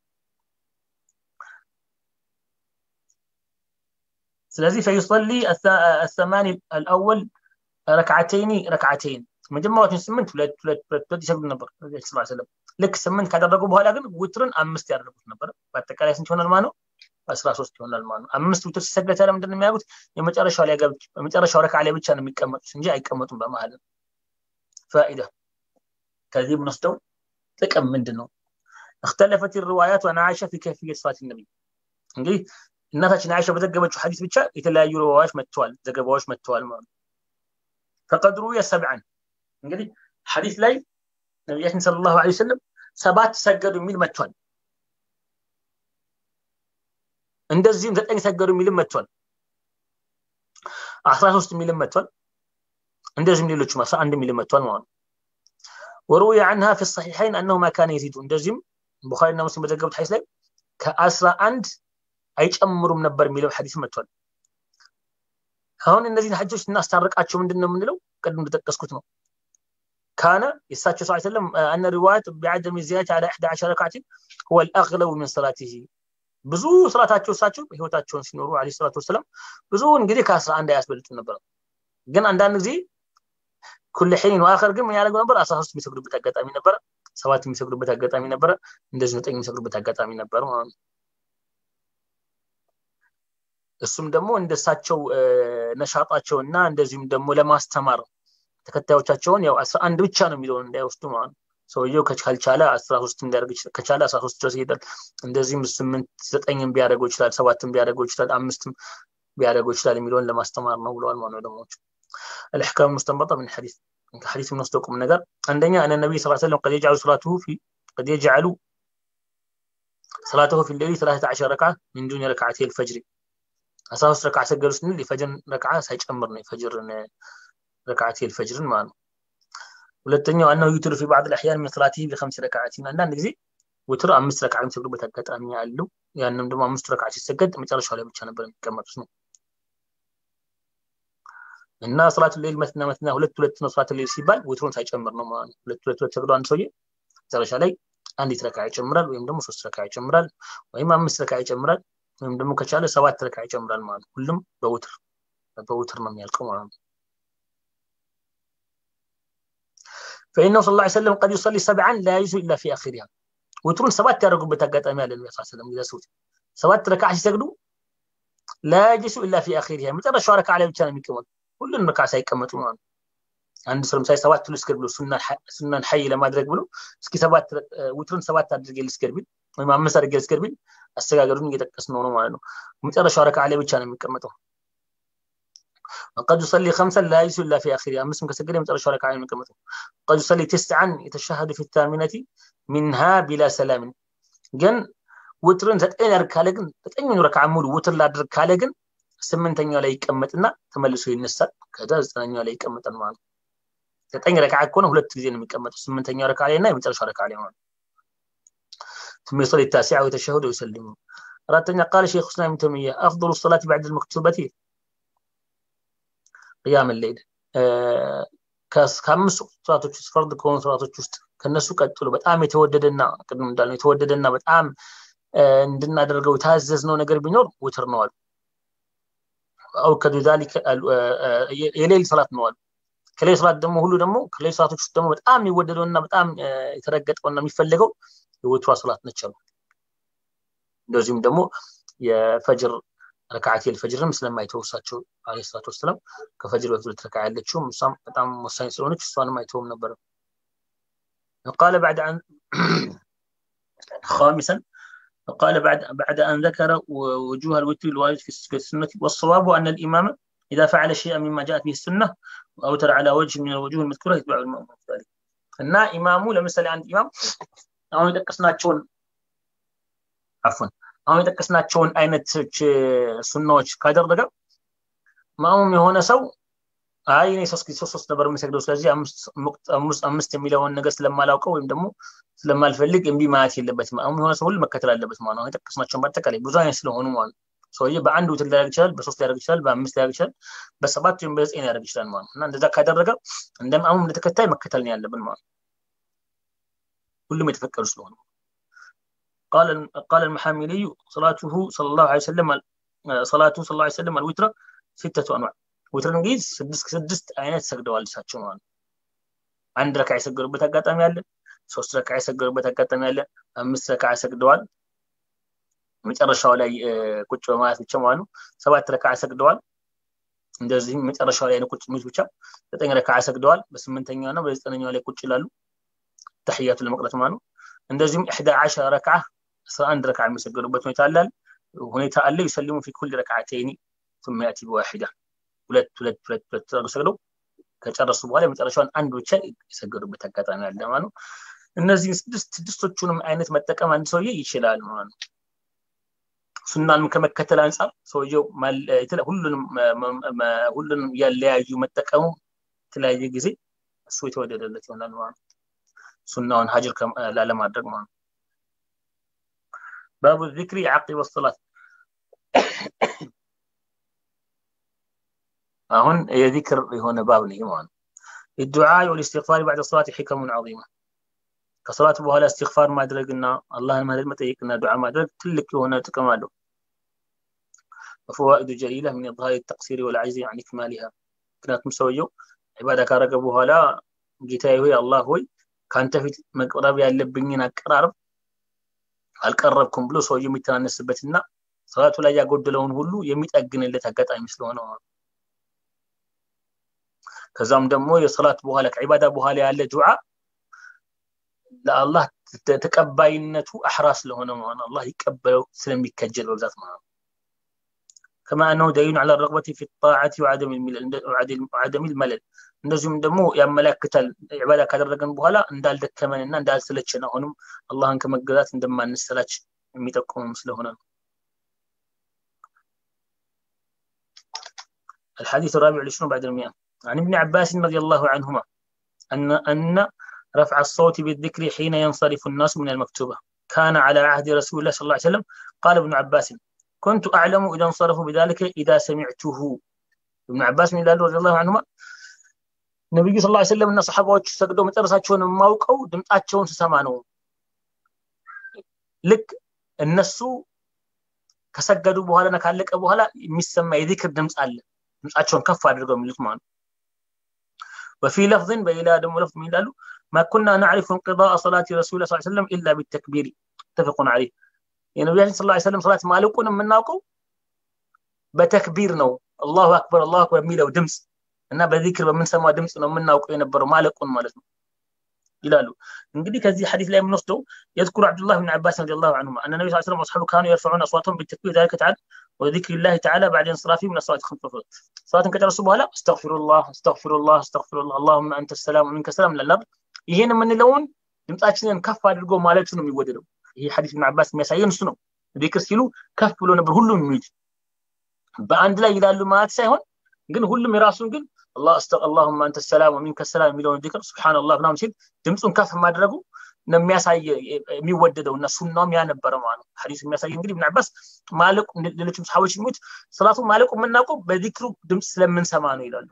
ስለዚህ ፈይصلي الثماني الاول ركعتين ركعتين መጀመሪያዎቹን ስምንት ሁለት ሁለት ሁለት ሁለት ይሰግዱ ነበር ነብዩ ሰለላሁ ዐለይሂ ወሰለም ልክ ስምንት ካደረጉ በኋላ ግን ውትርን አምስት ያደረጉት ነበር በአጠቃላይ ስንት ይሆናል ማለት ነው 13 ይሆናል ማለት ነው አምስት ውትር ሲሰገድ ታዲያ ምንድን ነው የሚያደርጉት የመጨረሻው ላይ ገብች የመጨረሻው ረክዓ ላይ ብቻ ነው የሚቀመጡት እንጂ አይቀመጡም በመሀል ፋኢዳ ከዚህ የምንወስደው ጥቅም ምንድን ነው اختلفت الروايات عن عائشه في كيفيه صلاه النبي እንግዲህ እናታችን አይሻ በዘገበችው ሐዲስ ብቻ የተለያዩ ሪዋያዎች መጥተዋል ዘገባዎች መጥተዋል ማለት ነው فقد روي سبعا እንግዲህ ሐዲስ ላይ ነቢያችን ሰለላሁ ዐለይሂ ወሰለም ሰባት ሰገዱ የሚል መጥቷል እንደዚህም ዘጠኝ ሰገዱ የሚልም መጥቷል አስራ ሶስት የሚልም መጥቷል እንደዚህም ሌሎችም አስራ አንድ የሚልም መጥቷል ማለት ነው وروي عنها في الصحيحين انه ما كان يزيد እንደዚህም ቡኻሪና ሙስሊም በዘገቡት ሐዲስ ላይ ከአስራ አንድ አይጨምሩም ነበር የሚለው ሐዲስ መጥቷል አሁን እነዚህን ሐጆች እናስታርቃቸው ምንድን ነው የምንለው ቅድም እንደጠቀስኩት ነው كان يساتشو صلى الله عليه وسلم أن الرواية بعدم الزيادة على 11 ركعة هو الأغلب من صلاته ብዙ ስራታቸው እሳቸው ህይወታቸውን ሲኖሩ አለ ሰላቱ ወሰላም ብዙውን ጊዜ ከአስራ አንድ አያስበልጡም ነበር ግን አንዳንድ ጊዜ ኩል ሒን ዋአኸር ግን ምን ያደርጉ ነበር አስራ ሶስት የሚሰግዱበት አጋጣሚ ነበረ ሰባት የሚሰግዱበት አጋጣሚ ነበረ እንደዚህ ዘጠኝ የሚሰግዱበት አጋጣሚ ነበር ማለት ነው እሱም ደግሞ እንደሳቸው ነሻጣቸው እና እንደዚሁም ደግሞ ለማስተማር ተከታዮቻቸውን ያው አስራ አንድ ብቻ ነው የሚለውን እንዳይወስዱ ማለት ነው ሰውየው ካልቻለ አስራ ሶስት እንዲያደርግ ከቻለ አስራ ሶስት ድረስ ይሄዳል እንደዚህም ስምንት ዘጠኝም ቢያደርገው ይችላል ሰባትም ቢያደርገው ይችላል አምስትም ቢያደርገው ይችላል የሚለውን ለማስተማር ነው ብለዋል ማለት ነው ደግሞ الأحكام المستنبطة من الحديث حديث من وسطكم النجار عندنا أن النبي صلى الله عليه وسلم قد يجعل صلاته في قد يجعل صلاته في الليل 13 ركعة من دون ركعتي الفجر أساس ركعة سجل سنين لفجر ركعة سيجمرني فجر ركعتي الفجر ما ሁለተኛው አናው ዩትር ፊ ባዕድ الأحيان من صلاته بخمس ركعات አንዳንድ ጊዜ ውትር አምስት ረክዓ የሚሰግዱበት አጋጣሚ አለው ያንም ደግሞ አምስቱ ረክዓ ሲሰገድ መጨረሻው ላይ ብቻ ነበር የሚቀመጡት ነው እና ሰላት ሌል መትና መትና ሁለት ሁለት ነው ሰላት ሌል ሲባል ውትሩን ሳይጨምር ነው ማለት ነው ሁለት ሁለት ሁለት ሰግዶ አንድ ሰውዬ መጨረሻ ላይ አንዲት ረክዓ ይጨምራል ወይም ደግሞ ሶስት ረክዓ ይጨምራል ወይም አምስት ረክዓ ይጨምራል ወይም ደግሞ ከቻለ ሰባት ረክዓ ይጨምራል ማለት ነው ሁሉም በውትር በውትር ነው የሚያልቀው ማለት ነው فإنه صلى الله عليه وسلم قد يصلي سبعا لا يجوز إلا في آخرها وترون سبات يرقب بتقاطع على النبي صلى الله عليه وسلم إذا سوت سبات ركعة يسجدوا لا يجلس إلا في آخرها متى شارك على بتاع የሚቀመጡ ሁሉን ረክዓ ሳይቀመጡ ማለት ነው አንድ ሰው ለምሳሌ ሰባት ልስገድ ብሎ ሱናን ሐይ ለማድረግ ብሎ እስኪ ሰባት ውትርን ሰባት አድርጌ ልስገድ ቢል ወይም አምስት አድርጌ ልስገድ ቢል አስተጋገዱን እየጠቀስ ነው ነው ማለት ነው መጨረሻው ረክዓ ላይ ብቻ ነው የሚቀመጠው وقد يصلي خمسا لا يجلس الا في اخرها مسلم كسجل مترشح ركعه من كلمته قد يصلي تسعا يتشهد في الثامنه منها بلا سلام ግን ውትርን ዘጠኝ ያድርግ ካለ ግን ዘጠኙን ረክዓ ሙሉ ውትር ላድርግ ካለ ግን ስምንተኛው ላይ ይቀመጥና ተመልሶ ይነሳል ከዛ ዘጠነኛው ላይ ይቀመጣል ማለት ነው ዘጠኝ ረክዓ ከሆነ ሁለት ጊዜ ነው የሚቀመጠው ስምንተኛው ረክዓ ላይ እና የመጨረሻው ረክዓ ላይ ማለት ثم يصلي التاسعة ويتشهد ويسلم أردت قال شيخ الإسلام ابن تيمية أفضل الصلاة بعد المكتوبة ቅያም ሌል ከአምስት ስርዓቶች ውስጥ ፈርድ ከሆኑ ስርዓቶች ውስጥ ከነሱ ቀጥሎ በጣም የተወደደና ቅድም እንዳልነው የተወደደና በጣም እንድናደርገው የታዘዝነው ነገር ቢኖር ውትር ነው አሉ አውከዱ ዛሊከ የሌል ሰላት ነው አሉ ከሌል ሰላት ደግሞ ሁሉ ደግሞ ከሌል ሰላቶች ውስጥ ደግሞ በጣም የሚወደደውና በጣም የተረገጠውና የሚፈልገው የወትሯ ሰላት ነች አሉ እንደዚሁም ደግሞ የፈጅር ረካዓት የልፈጅርም ስለማይተወሳቸው አለ ሰላት ወሰላም ከፈጅር በፊት ሁለት ረካ ያለችውም እሷም በጣም ወሳኝ ስለሆነች እሷንም አይተውም ነበረ قال بعد أن خامسا قال بعد بعد أن ذكر وجوه الوتر الوارد في السنة والصواب أن الإمام إذا فعل شيئا مما جاءت به السنة أوتر على وجه من الوجوه المذكورة يتبع المأمون ذلك እና ኢማሙ ለምሳሌ አንድ ኢማም አሁን የጠቀስናቸውን አፉን አሁን የጠቀስናቸውን አይነቶች ሱናዎች ካደረገ ማሙም የሆነ ሰው አይ እኔ ሶስት ጊዜ ሶስት ነበር የምሰግደው ስለዚህ አምስት አምስት የሚለውን ነገር ስለማላውቀው ወይም ደግሞ ስለማልፈልግ እምቢ ማለት የለበትም ማሙም የሆነ ሰው ሁሉ መከተል አለበት ማለት ነው የጠቀስናቸውን በአጠቃላይ ብዙ አይነት ስለሆኑ ማለት ሰውዬ በአንድ ውትር ሊያደርግ ይችላል በሶስት ሊያደርግ ይችላል በአምስት ሊያደርግ ይችላል በሰባት ወይም በዘጠኝ ሊያደርግ ይችላል ማለት ነው እና እንደዛ ካደረገ እንደ ማሙም እንደ ተከታይ መከተል ነው ያለብን ማለት ነው ሁሉም የተፈቀዱ ስለሆኑ قال قال المحاملي صلاته صلى الله عليه وسلم صلاته صلى الله عليه وسلم الوتر ستة انواع وتر እንግዲህ ስድስት ስድስት አይነት ሰግደዋል እሳቸው ማለት አንድ ረካ የሰገዱበት አጋጣሚ አለ ሶስት ረካ የሰገዱበት አጋጣሚ አለ አምስት ረካ ሰግደዋል መጨረሻው ላይ ቁጭ በማለት ብቻ ማለት ነው ሰባት ረካ ሰግደዋል እንደዚህም መጨረሻው ላይ ቁጭ የሚሉት ብቻ ዘጠኝ ረካ ሰግደዋል በስምንተኛው እና በዘጠነኛው ላይ ቁጭ ይላሉ ተሕያቱ ለመቅረት ማለት ነው እንደዚሁም ኢሕዳ ዓሸረ ረክዓ አስራ አንድ ረክዓ የሚሰገዱበት ሁኔታ አለ ሁኔታ አለ ይሰልሙ ፊ ኩል ረክዓተይኒ ثم يأتي بواحدة ሁለት ሁለት ሁለት ሁለት ሰግደው ከጨረሱ በኋላ የመጨረሻውን አንድ ብቻ የሰገዱበት አጋጣሚ አለ ማለት ነው እነዚህ ስድስት ስድስቶቹንም አይነት መጠቀም አንድ ሰውዬ ይችላል ማለት ነው ሱናንም ከመከተል አንጻር ሰውየው ሁሉንም ሁሉንም ያለያዩ መጠቀሙ የተለያየ ጊዜ እሱ የተወደደለት ይሆናል ማለት ነው ሱናውን ሀጅር ላለማድረግ ማለት ነው ባቡ ዚክሪ ዓቂበ ሰላት አሁን የዚክር የሆነ ባብ ነው ማለት ነው الدعاء والاستغفار بعد الصلاة حكم عظيمة ከሰላት በኋላ እስትግፋር ማድረግና አላህን ምህረት መጠየቅና ዱዓ ማድረግ ትልቅ የሆነ ጥቅም አለው وفوائد جليلة من إظهار التقصير والعجز عن إكمالها ምክንያቱም ሰውየው ዒባዳ ካረገ በኋላ ጌታዬ ሆይ አላህ ሆይ ከአንተ ፊት መቅረብ ያለብኝን አቀራረብ አልቀረብኩም ብሎ ሰውየው የሚተናነስበትና ሰላቱ ላይ ያጎደለውን ሁሉ የሚጠግንለት አጋጣሚ ስለሆነ ከዛም ደግሞ የሰላት በኋላ ከዒባዳ በኋላ ያለ ዱዓ ለአላህ ተቀባይነቱ አሕራ ስለሆነ ማለት አላህ ሊቀበለው ስለሚከጀል በብዛት ማለት كما أنه دليل على الرغبة في الطاعة وعدم وعدم الملل እንደዚሁም ደግሞ ያመላክታል ዒባዳ ካደረገን በኋላ እንዳልደከመንና እንዳልሰለችን አሁንም አላህን ከመገዛት እንደማንሰላች የሚጠቁምም ስለሆነ ነው الحديث الرابع والعشرون بعد المئة عن ابن عباس رضي الله عنهما أن أن رفع الصوت بالذكر حين ينصرف الناس من المكتوبة كان على عهد رسول الله صلى الله عليه وسلم قال ابن عباس كنت أعلم إذا انصرفوا بذلك إذا سمعته ابن عباس من رضي الله عنهما ነቢዩ ስ ላ ስለም እና ሰሓባዎች ሰግደው መጨረሳቸውን የማውቀው ድምጣቸውን ስሰማ ነው ልክ እነሱ ከሰገዱ በኋላና ካለቀ በኋላ የሚሰማ የዚክር ድምፅ አለ ድምፃቸውን ከፍ አድርገው የሚሉት ማለት وفي لفظ بإلى دم لفظ من قالوا ما كنا نعرف انقضاء صلاة رسول الله صلى الله عليه وسلم إلا بالتكبير متفق عليه يعني النبي صلى الله عليه وسلم صلاة مالكون من ناقو بتكبير نو الله أكبر الله أكبر ميلو دمس እና በዚክር በምንሰማው ድምፅ ነው የምናውቀው የነበረው ማለቁን ማለት ነው ይላሉ እንግዲህ ከዚህ ሐዲስ ላይ የምንወስደው يذكر عبد الله بن عباس رضي الله عنهما ان النبي صلى الله عليه وسلم واصحابه كانوا يرفعون اصواتهم بالتكبير ذلك تعالى وذكر الله تعالى بعد انصرافهم من الصلاه خمس مرات صلاه ከጨረሱ በኋላ استغفر الله استغفر الله استغفر الله اللهم انت السلام ومنك السلام ለላብ ይሄን የምንለውን ድምጻችንን ከፍ አድርጎ ማለቱ ነው የሚወደደው ይሄ ሐዲስ ኢብኑ አባስ የሚያሳየን እሱ ነው ዚክር ሲሉ ከፍ ብሎ ነበር ሁሉም የሚሉት በአንድ ላይ ይላሉ ማለት ሳይሆን ግን ሁሉም የራሱን ግን الله استغ اللهم انت السلام ومنك السلام የሚለውን ዚክር ሱብሃንአላህ ምናምን ሲል ድምፁን ከፍ ማድረጉ ነው የሚያሳይ የሚወደደው እና ሱናውም ያ ነበረ ማለት ነው ሐዲስ የሚያሳይ እንግዲህ ኢብኑ አባስ ማለቁ ሌሎችም ሰሃቦች የሚሉት ሰላቱ ማለቁ የምናውቀው በዚክሩ ድምፅ ስለምንሰማ ነው ይላሉ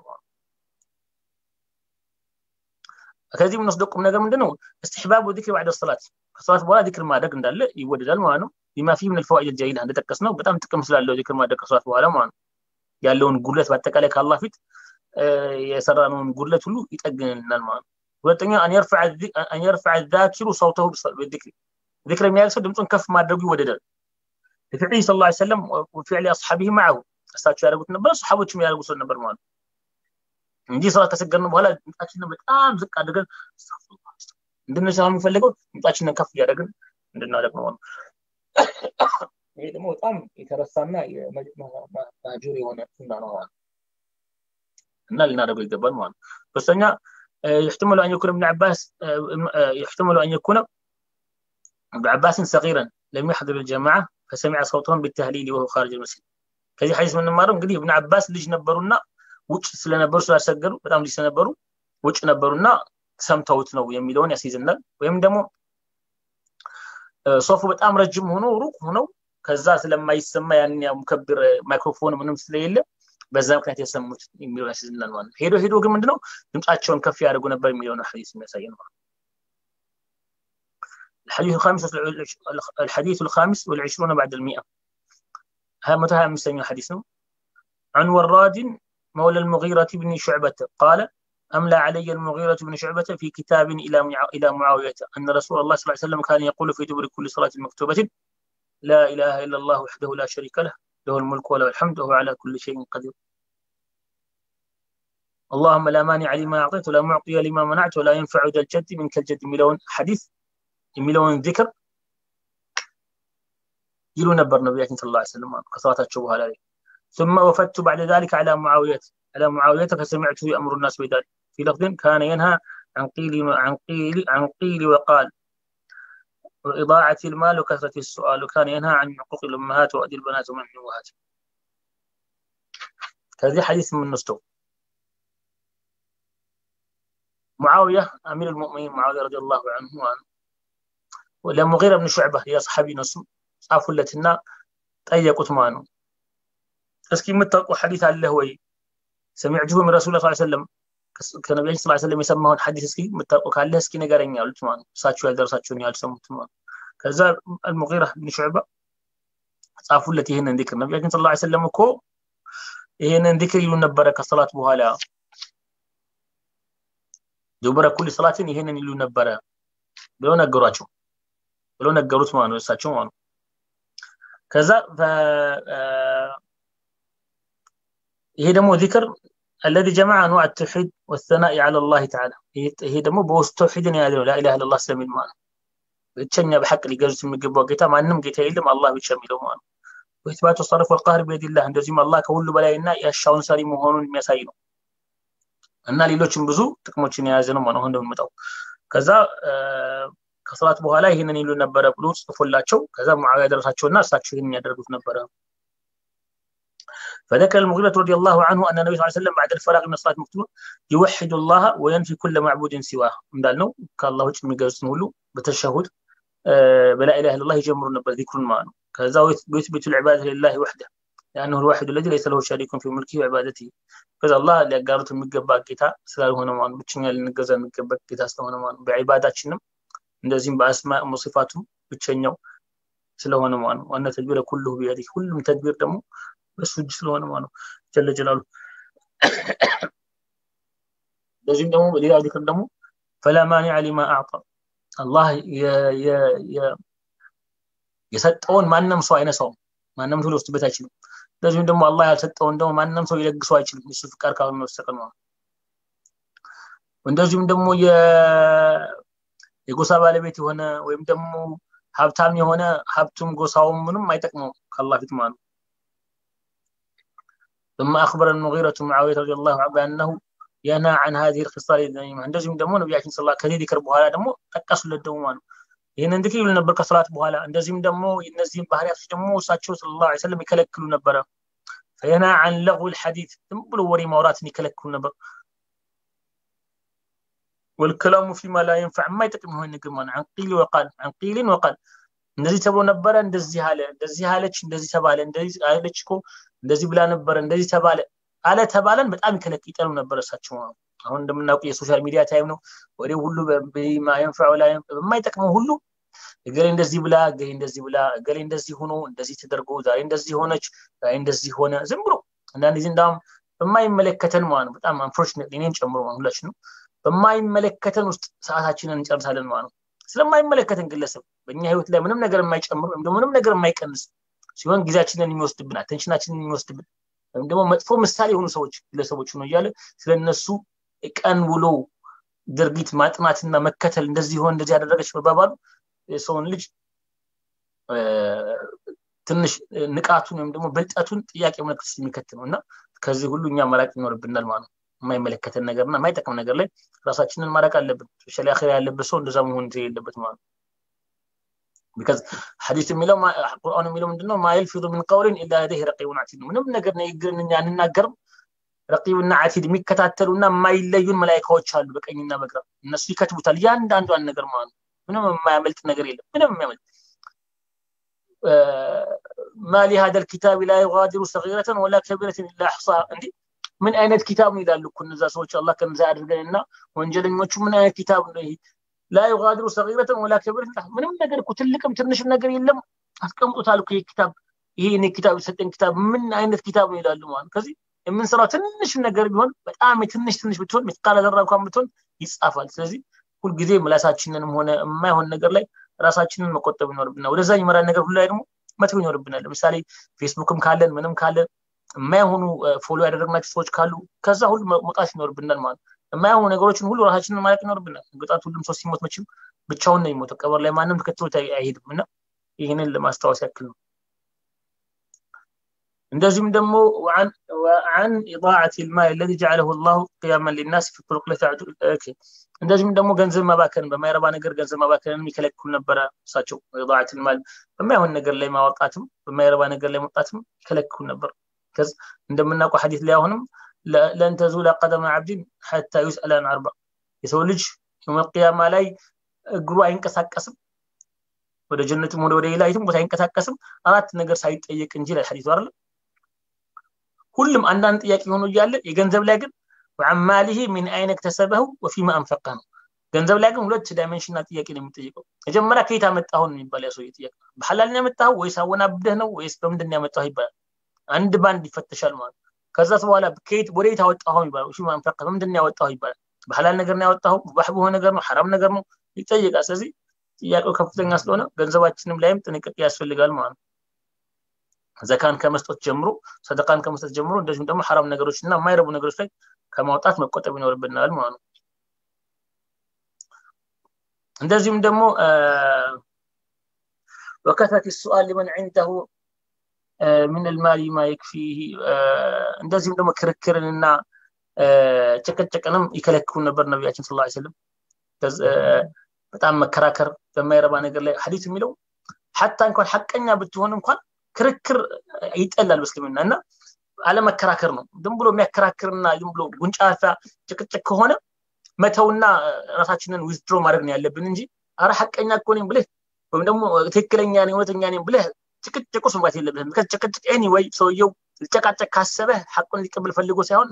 ከዚህ የምንወስደው ቁም ነገር ምንድነው استحباب ذكر بعد الصلاه ከሰላት በኋላ ዚክር ማድረግ እንዳለ ይወደዳል ማለት ነው بما فيه من الفوائد الجليله እንደጠቀስ ነው በጣም ጥቅም ስላለው ዚክር ማድረግ ከሰላት በኋላ ማለት ነው ያለውን ጉድለት በአጠቃላይ ከአላህ ፊት የሰራነውን ጉድለት ሁሉ ይጠግንልናል ማለት ነው ሁለተኛ አን የርፈዕ ዛኪሩ ሰውተሁ ቢዚክሪ ዚክር የሚያደርግ ሰው ድምፁን ከፍ ማድረጉ ይወደዳል ለፊዕሊ ስ ላ ሰለም ወፊዕሊ አስሓቢህ ማዕሁ እሳቸው ያደርጉት ነበር ሰሓቦችም ያደርጉት ነበር ማለት እንጂ ሰላት ከሰገድን በኋላ ድምፃችንን በጣም ዝቅ አድርገን እንድንሰራ የሚፈልገው ድምፃችንን ከፍ እያደረግን እንድናደርግ ነው ይሄ ደግሞ በጣም የተረሳና ማጁር የሆነ ሱና ነው ማለት እና ልናደርገው ይገባል ማለት ነው ሶስተኛ يحتمل أن يكون ابن عباس يحتمل أن يكون ابن عباس صغيرا لم يحضر الجماعة فسمع صوتهم بالتهليل وهو خارج المسجد ከዚህ ሐዲስ የምንማረው እንግዲህ እብን አባስ ልጅ ነበሩና ውጭ ስለነበሩ ስላልሰገዱ በጣም ልጅ ስለነበሩ ውጭ ነበሩና ሰምተውት ነው የሚለውን ያስይዝናል ወይም ደግሞ ሶፉ በጣም ረጅም ሆኖ ሩቅ ሆነው ከዛ ስለማይሰማ ያን ሙከብር ማይክሮፎን ምንም ስለሌለ በዛ ምክንያት የሰሙት የሚለውን ያስይዝናል ማለት ነው ሄዶ ሄዶ ግን ምንድነው ድምፃቸውን ከፍ ያደርጉ ነበር የሚለውን ሐዲስ የሚያሳይ ነው الحديث الخامس الحديث الخامس والعشرون بعد المئة متى مستمع حديث عن وراد مولى المغيرة بن شعبة قال أملى علي المغيرة بن شعبة في كتاب إلى إلى معاوية أن رسول الله صلى الله عليه وسلم كان يقول في دبر كل صلاة مكتوبة لا إله إلا الله وحده لا شريك له له الملك وله الحمد وهو على كل شيء قدير اللهم لا مانع لما أعطيت ولا معطي لما منعت ولا ينفع ذا الجد منك الجد ملون حديث ملون ذكر يلو نبر نبياتنا صلى الله عليه وسلم كصلاة الشبهة عليه ثم وفدت بعد ذلك على معاوية على معاوية فسمعته يأمر الناس بذلك في لفظ كان ينهى عن قيل عن قيل عن قيل وقال وإضاعة المال وكثرة السؤال وكان ينهى عن حقوق الأمهات وأدي البنات ومنع الأمهات هذه حديث من نستو معاوية أمير المؤمنين معاوية رضي الله عنه وعنه ولمغيرة بن شعبة يا صحابي نسو ጻፉለትና ጠየቁት ማለት ነው እስኪ የምታውቁ ሐዲስ አለ ወይ ሰሚዕቱሁ ምን ረሱል ስ ሰለም ከነቢያችን ስ ሰለም የሰማውን ሐዲስ እስኪ የምታውቁ ካለ እስኪ ነገረኝ አሉት ማለት ነው እሳቸው ያልደረሳቸውን ያልሰሙት ማለት ከዛ አልሙጊራ ብን ሹዕባ ጻፉለት ይህንን ዚክር ነቢያችን ስ ሰለም እኮ ይህንን ዚክር ይሉ ነበረ ከሰላት በኋላ ዱበረ ኩል ሰላትን ይህንን ይሉ ነበረ ብለው ነገሯቸው ብለው ነገሩት ማለት ነው እሳቸው ማለት ነው ከዛ ይሄ ደግሞ ዚክር الذي جمع انواع التوحيد والثناء على الله تعالى ይሄ ደግሞ በውስጥ ተውሂድን የያዘ ነው ላኢላሃ ኢላላህ ስለሚል ማለት ነው ብቸኛ በሐቅ ሊገዙት የሚገባው ጌታ ማንም ጌታ የለም አላህ ብቻ የሚለው ማለት ነው ወኢትባቱ ሰርፍ ወልቃህር ቢየዲላህ እንደዚሁም አላህ ከሁሉ በላይና ያሻውን ሰሪ መሆኑን የሚያሳይ ነው እና ሌሎችም ብዙ ጥቅሞችን የያዘ ነው ማለት ነው እንደምንመጣው ከዛ ከሰላት በኋላ ይህንን ይሉ ነበረ ብሎ ጽፎላቸው ከዛ ሙዓዊያ ደረሳቸውና እሳቸው ይህንን ያደርጉት ነበረ فذكر المغيرة رضي الله عنه أن النبي صلى الله عليه وسلم بعد الفراغ من الصلاة المكتوبة يوحد الله وينفي كل معبود سواه እንዳልነው ከአላህ ውጭ የሚገዙትን ሁሉ በተሸሁድ በላ ኢላሃ ኢላላህ ይጀምሩ ነበር ዚክሩን ማለት ነው ከዛ ويثبت العبادة لله وحده لأنه الواحد الذي ليس له شريك في ملكه وعبادته ከዛ አላህ ሊያጋሩት የሚገባ ጌታ ስላልሆነ ማለት ብቸኛ ልንገዛ የሚገባ ጌታ ስለሆነ ማለት በዒባዳችንም እንደዚህም በአስማ ሙሲፋቱ ብቸኛው ስለሆነ ማለት ነው ዋና ተድቢረ ኩልሁ ቢያዲ ሁሉም ተድቢር ደግሞ በሱ እጅ ስለሆነ ማለት ነው ጀለ ጀላሉ በዚህም ደግሞ ሌላ ዚክር ደግሞ ፈላ ማኒዕ ሊማ አዕጣ አላህ የሰጠውን ማንም ሰው አይነሳውም ማንም ሰው ሊወስድበት አይችልም እንደዚሁም ደግሞ አላህ ያልሰጠውን ደግሞ ማንም ሰው ሊለግሰው አይችልም እሱ ፍቃድ ካልሆነ በስተቀር ነው እንደዚሁም ደግሞ የጎሳ ባለቤት የሆነ ወይም ደግሞ ሀብታም የሆነ ሀብቱም ጎሳውም ምንም አይጠቅመው ከአላህ ፊት ማለት ነው ثم أخبر المغيرة معاوية رضي الله عنه بأنه ينهى عن هذه الخصال الذميمة እንደዚሁም ደግሞ ነቢያችን ስለ ከዚህ ዚክር በኋላ ደግሞ ጠቀሱለት ደግሞ ማለት ነው ይህንን ዚክር ይሉ ነበር ከሰላት በኋላ እንደዚህም ደግሞ እነዚህም ባህሪያቶች ደግሞ እሳቸው ስለ ላ ሰለም ይከለክሉ ነበረ ፈየና አን ለغ ልሐዲት ዝም ብሎ ወሬ ማውራትን ይከለክሉ ነበር والكلام فيما لا ينفع ما يጠቅም ይሆን ንግር ማለት عن قيل وقال عن قيل وقال እንደዚህ ተብሎ ነበረ እንደዚህ አለ እንደዚህ አለች እንደዚህ ተባለ እንደዚህ አለች እኮ እንደዚህ ብላ ነበረ እንደዚህ ተባለ አለ ተባለን በጣም ይከለክ ይጠሉ ነበር እሳቸው አሁን እንደምናውቁ የሶሻል ሚዲያ ታይም ነው ወደ ሁሉ በማይንፈዑ ላይ በማይጠቅመው ሁሉ እገሌ እንደዚህ ብላ እገሌ እንደዚህ ብላ እገሌ እንደዚህ ሆኖ እንደዚህ ተደርጎ ዛሬ እንደዚህ ሆነች ዛሬ እንደዚህ ሆነ ዝም ብሎ አንዳንድ ጊዜ እንዳውም በማይመለከተን ማለት ነው በጣም አንፎርችኔት እኔን ጨምሮ ሁላችን ነው በማይመለከተን ውስጥ ሰዓታችንን እንጨርሳለን ማለት ነው ስለማይመለከተን ግለሰብ በእኛ ህይወት ላይ ምንም ነገር የማይጨምር ወይም ደግሞ ምንም ነገር የማይቀንስ ሲሆን ጊዜያችንን የሚወስድብን አቴንሽናችንን የሚወስድብን ወይም ደግሞ መጥፎ ምሳሌ የሆኑ ሰዎች ግለሰቦች ነው እያለ ስለነሱ ቀን ውሎ ድርጊት ማጥናትና መከተል እንደዚህ ሆን እንደዚህ ያደረገች መባባሉ የሰውን ልጅ ትንሽ ንቃቱን ወይም ደግሞ ብልጠቱን ጥያቄ ምልክት የሚከት ነው እና ከዚህ ሁሉ እኛ መራቅ ይኖርብናል ማለት ነው የማይመለከተን ነገርና የማይጠቅም ነገር ላይ ራሳችንን ማራቅ አለብን ስፔሻሊ አኼራ ያለበት ሰው እንደዛ መሆን የለበት ማለት ነው ቢካዝ ሐዲስ የሚለው ቁርአን የሚለው ምንድነው ማ የልፊዙ ምን ቀውልን ኢላ ለደይህ ረቂቡን አቲድ ምንም ነገር ንግግርን እኛ አንናገርም ረቂብና አቲድ የሚከታተሉና የማይለዩን መላይካዎች አሉ በቀኝና በግራ እነሱ ይከትቡታል እያንዳንዷን ነገር ማለት ነው ምንም የማያመልጥ ነገር የለም ምንም የሚያመልጥ ما لهذا الكتاب لا يغادر صغيرة ولا كبيرة إلا أحصاها እንዴ ምን አይነት ኪታብ ነው ይላሉ እኮ እነዛ ሰዎች አላህ ከነዛ ያድርገንና ወንጀለኞቹ ምን አይነት ኪታብ ነው ይሄ ላ ዩጋዲሩ ሰጊረተን ወላ ከቢረትን ምንም ነገር እኮ ትልቅም ትንሽም ነገር የለም አስቀምጦታል እኮ ይሄ ኪታብ ይሄ እኔ ኪታብ የሰጠን ኪታብ ምን አይነት ኪታብ ነው ይላሉ ማለት ከዚህ የምንሰራው ትንሽ ነገር ቢሆን በጣም የትንሽ ትንሽ ብትሆን ምትቃለ ዘራ እንኳን ብትሆን ይጻፋል ስለዚህ ሁልጊዜ ምላሳችንንም ሆነ የማይሆን ነገር ላይ ራሳችንን መቆጠብ ይኖርብናል ወደዛ የሚመራን ነገር ሁሉ ላይ ደግሞ መተው ይኖርብናል ለምሳሌ ፌስቡክም ካለን ምንም ካለን የማይሆኑ ፎሎ ያደረግናቸው ሰዎች ካሉ ከዛ ሁሉ መውጣት ይኖርብናል ማለት የማይሆኑ ነገሮችን ሁሉ ራሳችንን ማለቅ ይኖርብናል ግጣት ሁሉም ሰው ሲሞት መችም ብቻውን ነው የሚሞተው ቀበር ላይ ማንም ተከትሎት አይሄድም እና ይህንን ለማስታወስ ያክል ነው እንደዚሁም ደግሞ عن إضاعة المال الذي جعله الله قياما للناس في طرق እንደዚሁም ደግሞ ገንዘብ መባከን በማይረባ ነገር ገንዘብ መባከንን የሚከለክሉ ነበረ እሳቸው ኢضاعة المال በማይሆን ነገር ላይ ማወቃትም በማይረባ ነገር ላይ መውጣትም ይከለክሉ ነበር ከዚ እንደምናውቀው ሐዲስ ላይ አሁንም ለን ተዙለ ቀደመ ዓብድን ሐታ ዩስአል አን አርባ የሰው ልጅ የመቅያማ ላይ እግሩ አይንቀሳቀስም ወደ ጀነትም ሆነ ወደ ሌላ የትም ቦታ አይንቀሳቀስም አራት ነገር ሳይጠየቅ እንጂ ላይ ሐዲሱ አይደለም ሁሉም አንዳንድ ጥያቄ ሆኖ እያለ የገንዘብ ላይ ግን ወዓማሊሂ ሚን አይነ እክተሰበሁ ወፊማ አንፈቀ ነው ገንዘብ ላይ ግን ሁለት ዳይሜንሽንና ጥያቄ ነው የሚጠይቀው መጀመሪያ ከየት አመጣሁ ነው የሚባል ያ ሰውዬ ጥያቄ በሐላል ነው ያመጣሁ ወይስ አወናብደህ ነው ወይስ በምንድን ነው ያመጣሁ ይባላል አንድ ባንድ ይፈተሻል ማለት ከዛ በኋላ ከየት ወደ የት አወጣሁ ይባላል ወፊማ አንፈቀ በምንድን ነው ያወጣሁ ይባላል በሐላል ነገር ነው ያወጣሁ ሙባህ በሆነ ነገር ነው ሐራም ነገር ነው ይጠይቃል ስለዚህ ጥያቄው ከፍተኛ ስለሆነ ገንዘባችንም ላይም ጥንቃቄ ያስፈልጋል ማለት ነው ዘካን ከመስጠት ጀምሮ ሰደቃን ከመስጠት ጀምሮ እንደዚሁም ደግሞ ሐራም ነገሮች እና የማይረቡ ነገሮች ላይ ከማውጣት መቆጠብ ይኖርብናል ማለት ነው እንደዚሁም ደግሞ ወከተት ሱአል ሊመን ዒንደሁ ምን ልማሊ ማ የክፊህ እንደዚሁም ደግሞ ክርክርንና ጭቅጭቅንም ይከለክሉ ነበር ነቢያችን ስ ስለም በጣም መከራከር በማይረባ ነገር ላይ ሐዲስ የሚለው ሐታ እንኳን ሐቀኛ ብትሆን እንኳን ክርክር ይጠላል በእስልምና እና አለመከራከር ነው ዝም ብሎ የሚያከራክርና ዝም ብሎ ጉንጫፋ ጭቅጭቅ ከሆነ መተውና ራሳችንን ዊዝድሮ ማድረግ ነው ያለብን እንጂ አረ ሐቀኛ እኮ ነኝ ብለህ ወይም ደግሞ ትክክለኛ ነኝ እውነተኛ ነኝ ብለህ ጭቅጭቁ ስንባት የለብህም ጭቅጭቅ ኤኒወይ ሰውየው ሊጨቃጨቅ ካሰበ ሐቁን ሊቀበል ፈልጎ ሳይሆን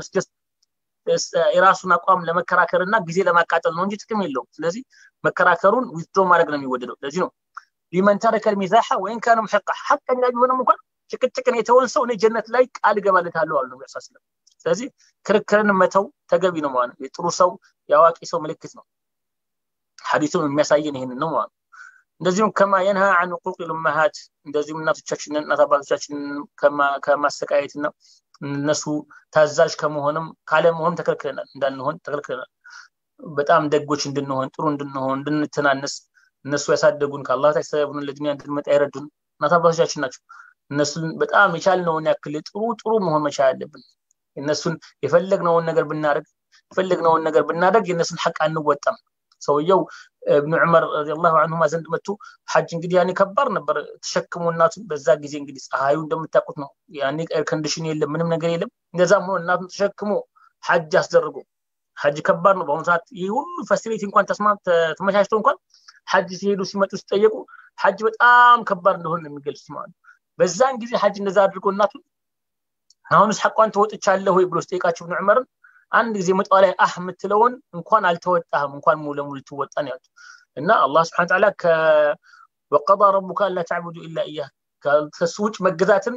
የራሱን አቋም ለመከራከር እና ጊዜ ለማቃጠል ነው እንጂ ጥቅም የለውም ስለዚህ መከራከሩን ዊዝድሮ ማድረግ ነው የሚወደደው ለዚህ ነው ሊመን ተረከ ልሚዛሓ ወይን ካነ ሙሐቃ ሐቀኛ ቢሆንም እንኳን ጭቅጭቅን የተወን ሰው እኔ ጀነት ላይ ቃል እገባለታለሁ አሉ ነቢ ስለም ስለዚህ ክርክርን መተው ተገቢ ነው ማለት ነው የጥሩ ሰው የአዋቂ ሰው ምልክት ነው ሐዲሱም የሚያሳየን ይህንን ነው ማለት ነው እንደዚሁም ከማ የንሃ አን ቁቅ ልመሃት እንደዚሁም እናቶቻችንን እናት አባቶቻችንን ከማሰቃየትና እነሱ ታዛዥ ከመሆንም ካለመሆን ተከልክለናል እንዳንሆን ተከልክለናል በጣም ደጎች እንድንሆን ጥሩ እንድንሆን እንድንተናነስ እነሱ ያሳደጉን ከአላህ ታች ሰበቡን ለዱኒያ እንድንመጣ ይረዱን እናት አባቶቻችን ናቸው እነሱን በጣም የቻልነውን ያክል ጥሩ ጥሩ መሆን መቻል አለብን እነሱን የፈለግነውን ነገር ብናደርግ የፈለግነውን ነገር ብናደርግ የእነሱን ሐቅ አንወጣም ሰውየው እብኑ ዑመር ረዲየላሁ አንሁማ ዘንድ መጥቶ ሐጅ እንግዲህ ያኔ ከባድ ነበር ተሸክሞ እናቱን በዛ ጊዜ እንግዲህ ፀሐዩ እንደምታውቁት ነው ያኔ ኤር ኮንዲሽን የለም ምንም ነገር የለም እንደዛም ሆኖ እናቱን ተሸክሞ ሐጅ አስደርጎ ሐጅ ከባድ ነው በአሁኑ ሰዓት ይህ ሁሉ ፋሲሊቲ እንኳን ተመቻችቶ እንኳን ሐጅ ሲሄዱ ሲመጡ ሲጠየቁ ሐጅ በጣም ከባድ እንደሆነ ነው የሚገልጹት ማለት ነው በዛን ጊዜ ሐጅ እንደዛ አድርጎ እናቱን አሁንስ ሐቋን ተወጥቻለሁ ወይ ብሎ ስጠይቃቸው ብን ዑመርን አንድ ጊዜ መጣ ላይ አህ የምትለውን እንኳን አልተወጣህም እንኳን ሙሉ ለሙሉ ልትወጣ ነው ያሉት እና አላህ ስብሐነ ተዓላ ወቀዳ ረቡከ አላ ተዕቡዱ ኢላ ኢያህ ከሱ ውጭ መገዛትን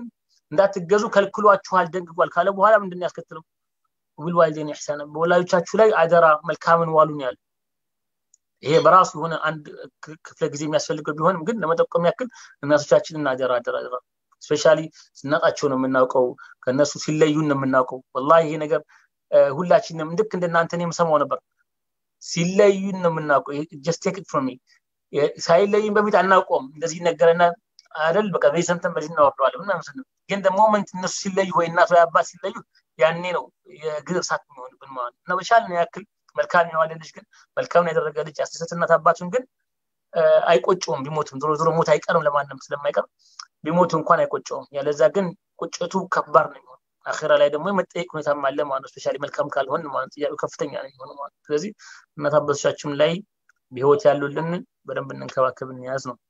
እንዳትገዙ ከልክሏችኋል ደንግጓል ካለ በኋላ ምንድን ያስከትለው ቢልዋሊደይን ኢሕሳና በወላጆቻችሁ ላይ አደራ መልካምን ዋሉን ያለ ይሄ በራሱ የሆነ አንድ ክፍለ ጊዜ የሚያስፈልገው ቢሆንም ግን ለመጠቆም ያክል እናቶቻችንን አደራ አደራ አደራ ስፔሻሊ ስናጣቸው ነው የምናውቀው ከእነሱ ሲለዩን ነው የምናውቀው ወላ ይሄ ነገር ሁላችንም ልክ እንደናንተ የምሰማው ነበር ሲለዩን ነው የምናውቀው ጀስት ቴክ ፍሮም ሳይለዩን በፊት አናውቀውም እንደዚህ ነገረና አይደል በቃ በዚህ ሰምተን በዚህ እናወርደዋለን ምን አይመስልም ግን ደግሞ ሞመንት እነሱ ሲለዩ ወይ እናት ወይ አባት ሲለዩ ያኔ ነው የግር እሳት የሚሆንብን ማለት ነው እና በቻልን ያክል መልካም የዋለ ልጅ ግን መልካም ያደረገ ልጅ ያስደሰት እናት አባቱን ግን አይቆጨውም ቢሞትም ዞሮ ዞሮ ሞት አይቀርም ለማንም ስለማይቀር ቢሞቱ እንኳን አይቆጨውም ያለዛ ግን ቁጭቱ ከባድ ነው የሚሆን አኼራ ላይ ደግሞ የመጠየቅ ሁኔታ አለ ማለት ነው ስፔሻሊ መልካም ካልሆን ማለት ጥያቄው ከፍተኛ ነው የሚሆኑ ማለት ስለዚህ እናት አባቶቻችን ላይ በህይወት ያሉልን በደንብ እንንከባከብ እንያዝ ነው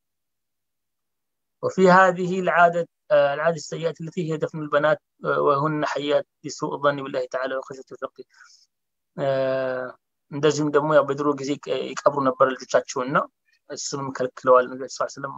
وفي هذه العادة العادة السيئة التي هي دفن البنات وهن حيات لسوء الظن بالله تعالى وخشية الفقه እንደዚሁም ደግሞ ያው በድሮ ጊዜ ይቀብሩ ነበር ልጆቻቸውና እሱንም ከልክለዋል ነቢ ስ ስለም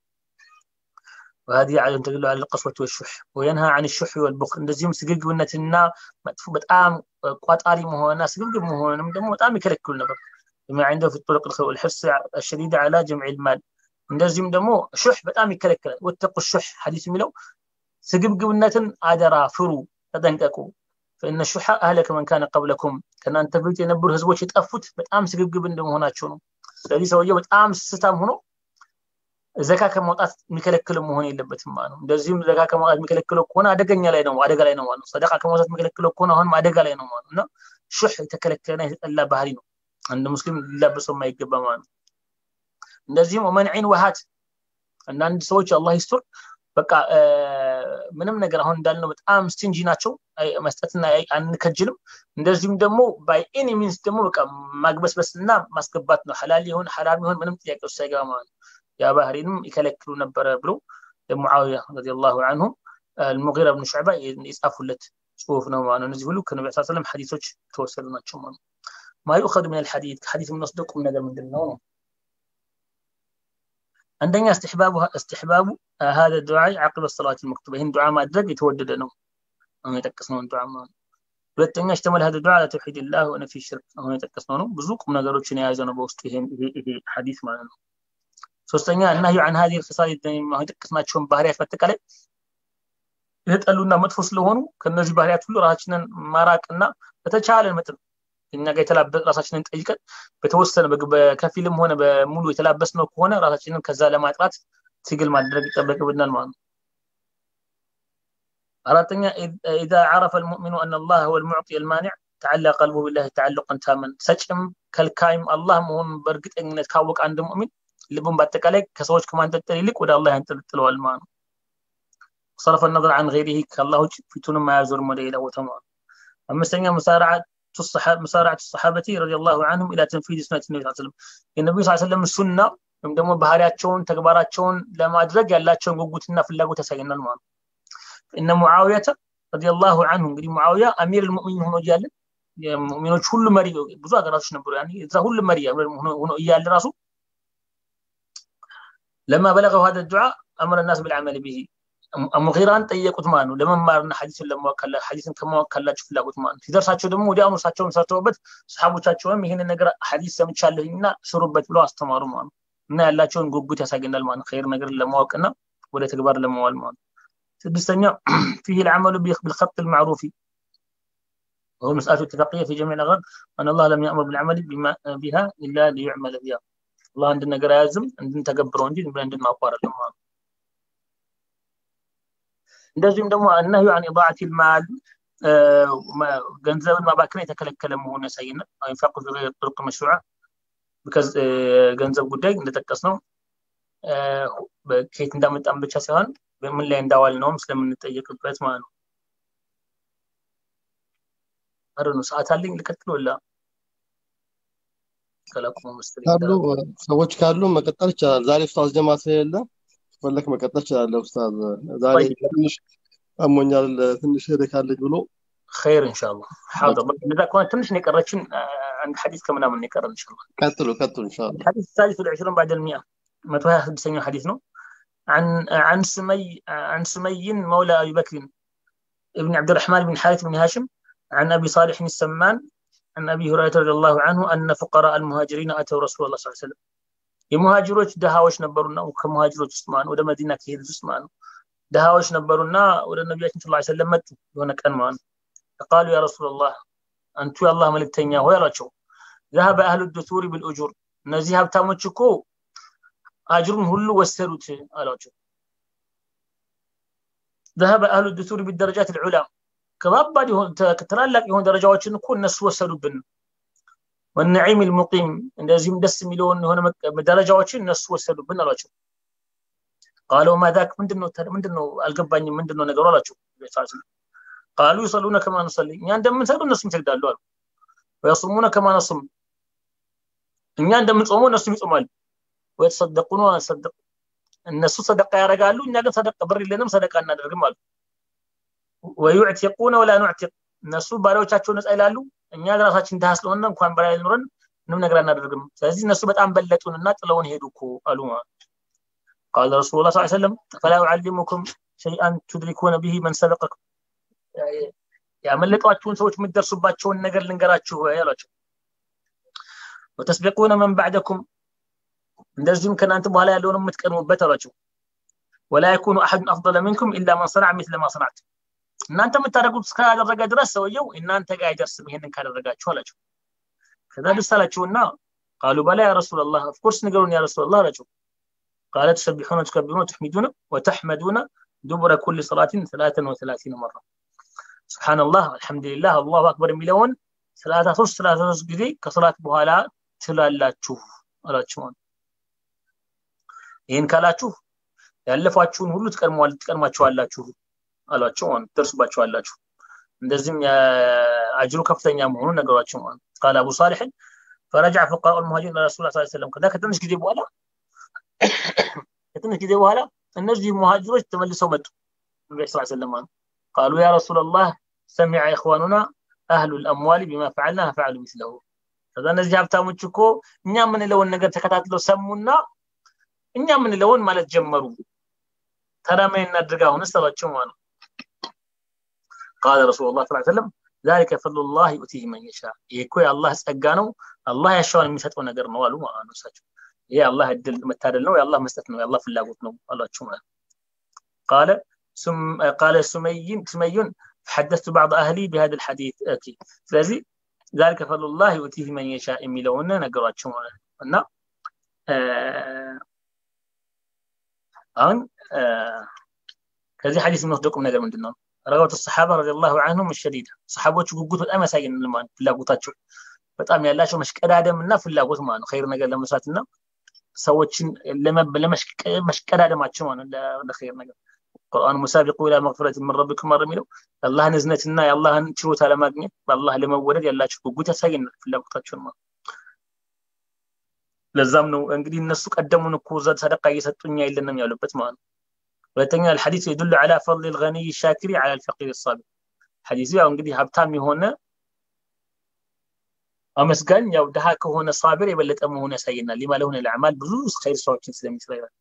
وهذه عادة تدل على القسوة والشح وينهى عن الشح والبخل እንደዚሁም ስግብግብነትና መጥፎ በጣም ቋጣሪ መሆንና ስግብግብ መሆንም ደግሞ በጣም ይከለክሉ ነበር بما عنده في الطرق والحرص الشديد على جمع المال እንደዚሁም ደግሞ ሹሕ በጣም ይከለክላል ወተቁ ሹሕ ሐዲስ የሚለው ስግብግብነትን አደራ ፍሩ ተጠንቀቁ فإن الشح أهلك من كان قبلكم ከእናንተ በፊት የነበሩ ህዝቦች የጠፉት በጣም ስግብግብ እንደመሆናቸው ነው ስለዚህ ሰውየው በጣም ስስታም ሆኖ ዘካ ከማውጣት የሚከለክል መሆን የለበትም ማለት ነው እንደዚሁም ዘካ ከማውጣት የሚከለክለው ከሆነ አደገኛ ላይ ነው አደጋ ላይ ነው ማለት ነው ሰደቃ ከማውጣት የሚከለክለው ከሆነ አሁንም አደጋ ላይ ነው ማለት ነው እና ሹሕ የተከለከለና የተጠላ ባህሪ ነው አንድ ሙስሊም ሊላበሰው የማይገባ ማለት ነው እንደዚሁም ወመንዒን ወሃት አንዳንድ ሰዎች አላህ ይስቱር በቃ ምንም ነገር አሁን እንዳልነው በጣም ስቲንጂ ናቸው መስጠትና አንከጅልም እንደዚሁም ደግሞ ባይ ኤኒ ሚንስ ደግሞ በቃ ማግበስበስና ማስገባት ነው ሐላል ይሁን ሐራም ይሁን ምንም ጥያቄ ውስጥ ሳይገባ ማለት ነው ያ ባህሪንም ይከለክሉ ነበረ ብሎ ለሙዓዊያ ረዲየላሁ አንሁ المغيرة بن شعبة يጻፉለት ጽሁፍ ነው ማለት ነው እነዚህ ሁሉ ከነቢ ስ ሰለም ሐዲሶች ተወሰዱ ናቸው ማለት ነው ማ ዩኸዱ ምን አልሐዲት ከሐዲስ የምንወስደው ቁም ነገር ምንድን ነው ነው عندنا استحباب استحباب هذا الدعاء عقب الصلاة المكتوبة هنا دعاء ما أدرك يتودد نو أنا يتكسنون دعاء ما ሁለተኛ اشتمل هذا الدعاء على توحيد الله ونفي الشرك አሁን የጠቀስነው ነው ብዙ ቁም ነገሮችን የያዘ ነው በውስጡ ይሄ ሐዲስ ማለት ነው ሶስተኛ النهي عن هذه الخصال አሁን የጠቀስናቸውን ባህሪያት በአጠቃላይ የተጠሉና መጥፎ ስለሆኑ ከነዚህ ባህሪያት ሁሉ ራሳችንን ማራቅና በተቻለን መጠን እኛ ጋር የተላበስ ራሳችንን ጠይቀን በተወሰነ በከፊልም ሆነ በሙሉ የተላበስ ነው ከሆነ ራሳችንን ከዛ ለማጥራት ትግል ማድረግ ይጠበቅብናል ማለት ነው አራተኛ ኢዛ ዓረፈ ልሙእሚኑ አን አላህ ሁወ ልሙዕጢ ልማኒዕ ተዓላ ቀልቡ ቢላህ ተዓልቀን ታመን ሰጭም ከልካይም አላህ መሆኑን በእርግጠኝነት ካወቀ አንድ ሙእሚን ልቡን በአጠቃላይ ከሰዎች ከማንጠልጠል ይልቅ ወደ አላህ ያንጠልጥለዋል ማለት ነው صرف النظر عن غيره كالله فتون ما يزور مدينة وتمام أمستنى مسارعة الصحابة مسارعة الصحابة رضي الله عنهم إلى تنفيذ سنة النبي صلى الله عليه وسلم النبي صلى الله عليه وسلم السنة ወይም ደግሞ ባህሪያቸውን ተግባራቸውን ለማድረግ ያላቸውን ጉጉትና ፍላጎት ያሳየናል ማለት ነው እነ ሙዓውያተ ረዲየላሁ አንሁ እንግዲህ ሙዓውያ አሚር ልሙእሚን ሆኖ እያለ የሙእሚኖች ሁሉ መሪ ብዙ ሀገራቶች ነበሩ ያኔ እዛ ሁሉ መሪ ሆኖ እያለ ራሱ ለማ በለገው ሀደ ዱዓ አምረ ናስ ብልዓመል ብሂ ሙጊራን ጠየቁት ማለት ነው ለመማርና ሐዲስን ለማወቅ ሐዲስን ከማወቅ ካላቸው ፍላጎት ማለት ነው ሲደርሳቸው ደግሞ ወዲያውኑ እሳቸውን ሰርተውበት ሰሓቦቻቸውም ይህንን ነገር ሐዲስ ሰምቻለሁና ስሩበት ብለው አስተማሩ ማለት ነው እና ያላቸውን ጉጉት ያሳገናል ማለት ነው ኸይር ነገር ለማወቅና ወደ ተግባር ለመዋል ማለት ነው ስድስተኛ فيه العمل بالخط المعروف وهو مسألة اتفاقية في جميع الأغراض أن الله لم يأمر بالعمل بما بها إلا ليعمل بها الله عندنا قرايزم عندنا تقبرون دي عندنا أقوار الأمام እንደዚሁም ደግሞ እነሁ አን ኢዳዓት ልማል ገንዘብን ማባከን የተከለከለ መሆኑ ያሳየናል ኢንፋቁ ፊ ጥሩቅ መሽሩዓ ገንዘብ ጉዳይ እንደጠቀስ ነው ከየት እንዳመጣን ብቻ ሳይሆን በምን ላይ እንዳዋል ነውም ስለምንጠየቅበት ማለት ነው አረ ነው ሰዓት አለኝ ልቀጥል ወላ ካሉ ሰዎች ካሉ መቀጠል ይቻላል ዛሬ ኡስታዝ ጀማ ስለሌለ ፈለክ መቀጠል ይችላለህ ኡስታዝ ዛሬ ትንሽ አሞኛል ትንሽ ሄደካለች ብሎ خير ان شاء الله حاضر اذا كنت تمشي نقرتشن عند حديث كم نعمل نقرا ان شاء الله ቀጥሉ ቀጥሉ ኢንሻአላህ الحديث الثالث والعشرون بعد المئة ما توها سدسنيو حديث ነው عن عن سمي عن سمي مولى ابي بكر ابن عبد الرحمن بن حارث بن هاشم عن ابي صالح السمان عن ابي هريره رضي الله عنه ان فقراء المهاجرين اتوا رسول الله صلى الله عليه وسلم የሙሃጅሮች ድሃዎች ነበሩና ከሙሃጅሮች ውስጥ ማን ወደ መዲና ከሄዱት ውስጥ ማን ድሃዎች ነበሩና ወደ ነቢያችን ስ ሰለም መጡ የሆነ ቀን ማለት فقالوا يا رسول الله አንቱ የአላህ መልእክተኛ ሆይ አሏቸው ذهب اهل الدثور بالاجور እነዚህ ሀብታሞች እኮ አጅሩን ሁሉ ወሰዱት አሏቸው ذهب اهل الدثور بالدرجات العلى ከባባድ ትላላቅ የሆኑ ደረጃዎችን እኮ እነሱ ወሰዱብን ወነዒም ልሙቂም እንደዚሁም ደስ የሚለውን የሆነ ደረጃዎችን እነሱ ወሰዱብን አሏቸው ቃለው ማዛክ ምንድነው ምንድነው አልገባኝም ምንድነው ነገሩ አላቸው ቃሉ ይሰሉነ ከማ ንሰሊ እኛ እንደምንሰሉ እነሱም ይሰግዳሉ አሉ ወየሱሙነ ከማ ነሱም እኛ እንደምንጾመው እነሱም ይጾማሉ ወየተሰደቁነ ወነሰደቅ እነሱ ሰደቃ ያደርጋሉ እኛ ግን ሰደቃ ብር የለንም ሰደቃ እናደርግም አሉ ወዩዕቲቁነ ወላ ኑዕቲቅ እነሱ ባሪያዎቻቸው ነፃ ይላሉ እኛ ራሳችን ድሃ ስለሆነ እንኳን በላይ ኖረን ምንም ነገር አናደርግም ስለዚህ እነሱ በጣም በለጡንና ጥለውን ሄዱ እኮ አሉ قال رسول الله صلى الله عليه وسلم فلا أعلمكم شيئا تدركون به من سبقكم ያመለጧችሁን ሰዎች የምትደርሱባቸውን ነገር ልንገራችሁ ያሏቸው ወተስቢቁነ መን ባዕደኩም እንደዚሁም ከእናንተ በኋላ ያለውን የምትቀድሙበት አሏቸው ወላ የኩኑ አሐዱን አፍضለ ሚንኩም ኢላ መን ሰነዐ ሚስለ ማ ሰነዕት እናንተ የምታደርጉት እስካደረገ ድረስ ሰውየው እናንተ ጋር አይደርስም ይሄንን ካደረጋችሁ አላቸው ከዛ ደስ አላቸውና ቃሉ በላ ያ ረሱላላህ ኦፍኮርስ ንገሩን ያ ረሱላላህ አላቸው ቃለ ትሰቢሑነ ትከቢሩነ ትሕሚዱነ ወተሕመዱነ ዱቡረ ኩል ሰላትን ሰላተን ወሰላሲነ መራ ስብሓንላህ አልሐምዱሊላህ አላሁ አክበር የሚለውን ሰላሳ ሶስት ሰላሳ ሶስት ጊዜ ከሰላት በኋላ ትላላችሁ አላቸው ይህን ካላችሁ ያለፏችሁን ሁሉ ትቀድሟቸዋላችሁ አሏቸው ማለት ትደርሱባቸዋላችሁ እንደዚህም አጅሩ ከፍተኛ መሆኑን ነገሯቸው ማለት ቃል አቡ ሳሊሕን ፈረጃ ፈቃኡ ልሙሃጅሪን ረሱል ስ ሰለም ከዛ ከትንሽ ጊዜ በኋላ ከትንሽ ጊዜ በኋላ እነዚህ ሙሃጅሮች ተመልሰው መጡ ነቢ ስ ሰለም ማለት ቃሉ ያ ረሱላላህ ሰሚዐ ኢኽዋኑና አህሉ ልአምዋሊ ቢማ ፈዓልና ፈዓሉ ሚስለሁ ከዛ እነዚህ ሀብታሞች እኮ እኛ የምንለውን ነገር ተከታትለው ሰሙና እኛ የምንለውን ማለት ጀመሩ ታዲያ ምን እናድርግ አሁንስ አሏቸው ማለት ነው قال رسول الله صلى الله عليه وسلم ذلك فضل الله يؤتيه من يشاء ይሄ የአላህ ጸጋ ነው አላህ ያሻውን የሚሰጠው ነገር ነው አሉ ማለት ነው እሳቸው ይሄ አላህ እድል መታደል ነው የአላህ መስጠት ነው የአላህ ፍላጎት ነው አሏቸው ማለት قال ثم قال سمي سمي حدثت بعض اهلي بهذا الحديث اوكي ስለዚህ ذلك فضل الله يؤتيه من يشاء የሚለውን ነገሯቸው ማለት ነው እና አሁን ከዚህ ሐዲስ የምንወስደው ቁም ነገር ምንድን ነው ረጋት ሰሓባ ረዲየላሁ አንሁም ሸዲዳ ሰሓቦቹ ጉጉት በጣም ያሳየን ማለት ፍላጎታቸው በጣም ያላቸው መሽቀዳደም እና ፍላጎት ማለት ነው ኸይር ነገር ለመስራት እና ሰዎችን ለመሽቀዳደማቸው ማለት ለኸይር ነገር ቁርአን ሙሳቢቁ ኢላ መግፊረት ምን ረቢኩም ማር የሚለው የአላህን እዝነትና የአላህን ችሎታ ለማግኘት በአላህ ለመወደድ ያላቸው ጉጉት ያሳየናል ፍላጎታቸውን ማለት ለዛም ነው እንግዲህ እነሱ ቀደሙን እኮ ሰደቃ እየሰጡኛ የለንም ያሉበት ማለት ነው ሁለተኛ الحديث يدل على فضل الغني الشاكر على الفقير الصابر ሐዲሱ ያው እንግዲህ ሀብታም የሆነ አመስጋኝ ያው ድሃ ከሆነ ሳቢር የበለጠ መሆኑ ያሳየናል ሊማ ለሆነ ለአዕማል ብዙ ኸይር ስራዎችን ስለሚሰራ ይላል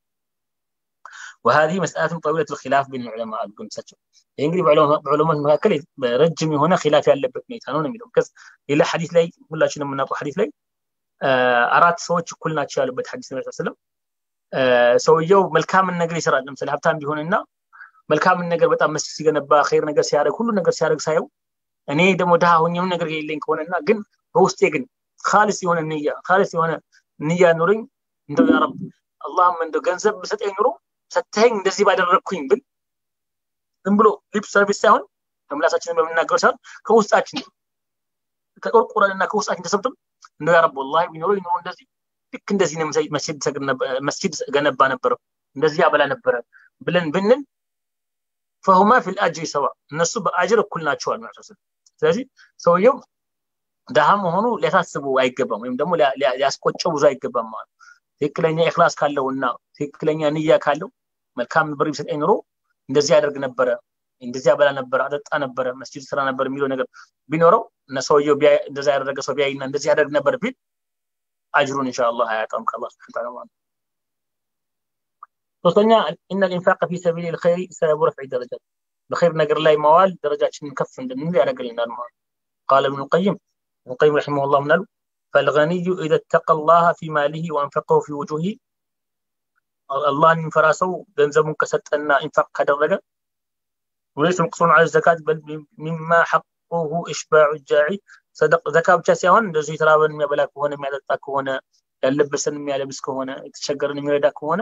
وهذه مسألة طويلة الخلاف بين العلماء አልኩን እሳቸው ይህ እንግዲህ በዑለማት መካከል ረጅም የሆነ ኺላፍ ያለበት ሁኔታ ነው ነው የሚለው ከዚ ሌላ ሐዲስ ላይ ሁላችንም የምናውቀው ሐዲስ ላይ አራት ሰዎች እኩል ናቸው ያሉበት ሐዲስ ነቢ ስለም ሰውየው መልካምን ነገር ይሰራል ለምሳሌ ሀብታም ቢሆንና መልካምን ነገር በጣም መስጊድ ሲገነባ ኸይር ነገር ሲያደርግ ሁሉ ነገር ሲያደርግ ሳየው እኔ ደግሞ ድሃ ሆኜ ምንም ነገር የሌለኝ ከሆነና ግን በውስጤ ግን ካሊስ የሆነ ንያ ካሊስ የሆነ ንያ ኑረኝ እንደው ያ ረብ አላህም እንደው ገንዘብ ብሰጠኝ ኑሮ ሰተኸኝ እንደዚህ ባደረግኩኝ ብል ዝም ብሎ ሊፕ ሰርቪስ ሳይሆን ከምላሳችን በምናገረው ሳይሆን ከውስጣችን ተቆርቁረንና ከውስጣችን ተሰብትም እንደው ያ ረብ ወላሂ ቢኖረው ይኖሮ እንደዚህ ልክ እንደዚህ ነው መስጂድ ገነባ ነበረ እንደዚህ ያበላ ነበረ ብለን ብንል ፈሁማ ፊል አጅሪ ሰዋ እነሱ በአጅር እኩል ናቸዋል ማለት ነው ስለዚህ ሰውየው ድሃ መሆኑ ሊያሳስቡ አይገባም ወይም ደግሞ ሊያስቆጨው ብዙ አይገባም ማለት ትክክለኛ ኢክላስ ካለው እና ትክክለኛ ንያ ካለው መልካም ብር ቢሰጠኝ ኑሮ እንደዚህ ያደርግ ነበረ እንደዚህ ያበላ ነበረ አጠጣ ነበረ መስጂድ ስራ ነበር የሚለው ነገር ቢኖረው እነ ሰውየው እንደዛ ያደረገ ሰው ቢያይና እንደዚህ ያደርግ ነበር ቢል አጅሩን ኢንሻአላህ አያጣም ከአላህ ስብሐ ወተዓላ ማለት ሶስተኛ ኢነ ልኢንፋቅ ፊ ሰቢል ልኸይሪ ሰበቡ ረፍዒ ደረጃት በኸይር ነገር ላይ መዋል ደረጃችንን ከፍ እንድንል ያደርግልናል ማለት ቃለ ብኑ ቀይም ብኑ ቀይም ረሒመሁ ላህ ምናሉ ፈልገኒዩ ኢዘ ተቀ ላህ ፊ ማሊህ ወአንፈቀሁ ፊ ውጁሂ አላህን የሚፈራ ሰው ገንዘቡን ከሰጠና ኢንፋቅ ካደረገ ወይስ መቅሱን አለ ዘካት በል ሚማ ሐቁሁ እሽባዑ ጃዒ ዘካ ብቻ ሳይሆን እንደዚሁ የተራበን የሚያበላ ከሆነ የሚያጠጣ ከሆነ ያለበሰን የሚያለብስ ከሆነ የተቸገረን የሚረዳ ከሆነ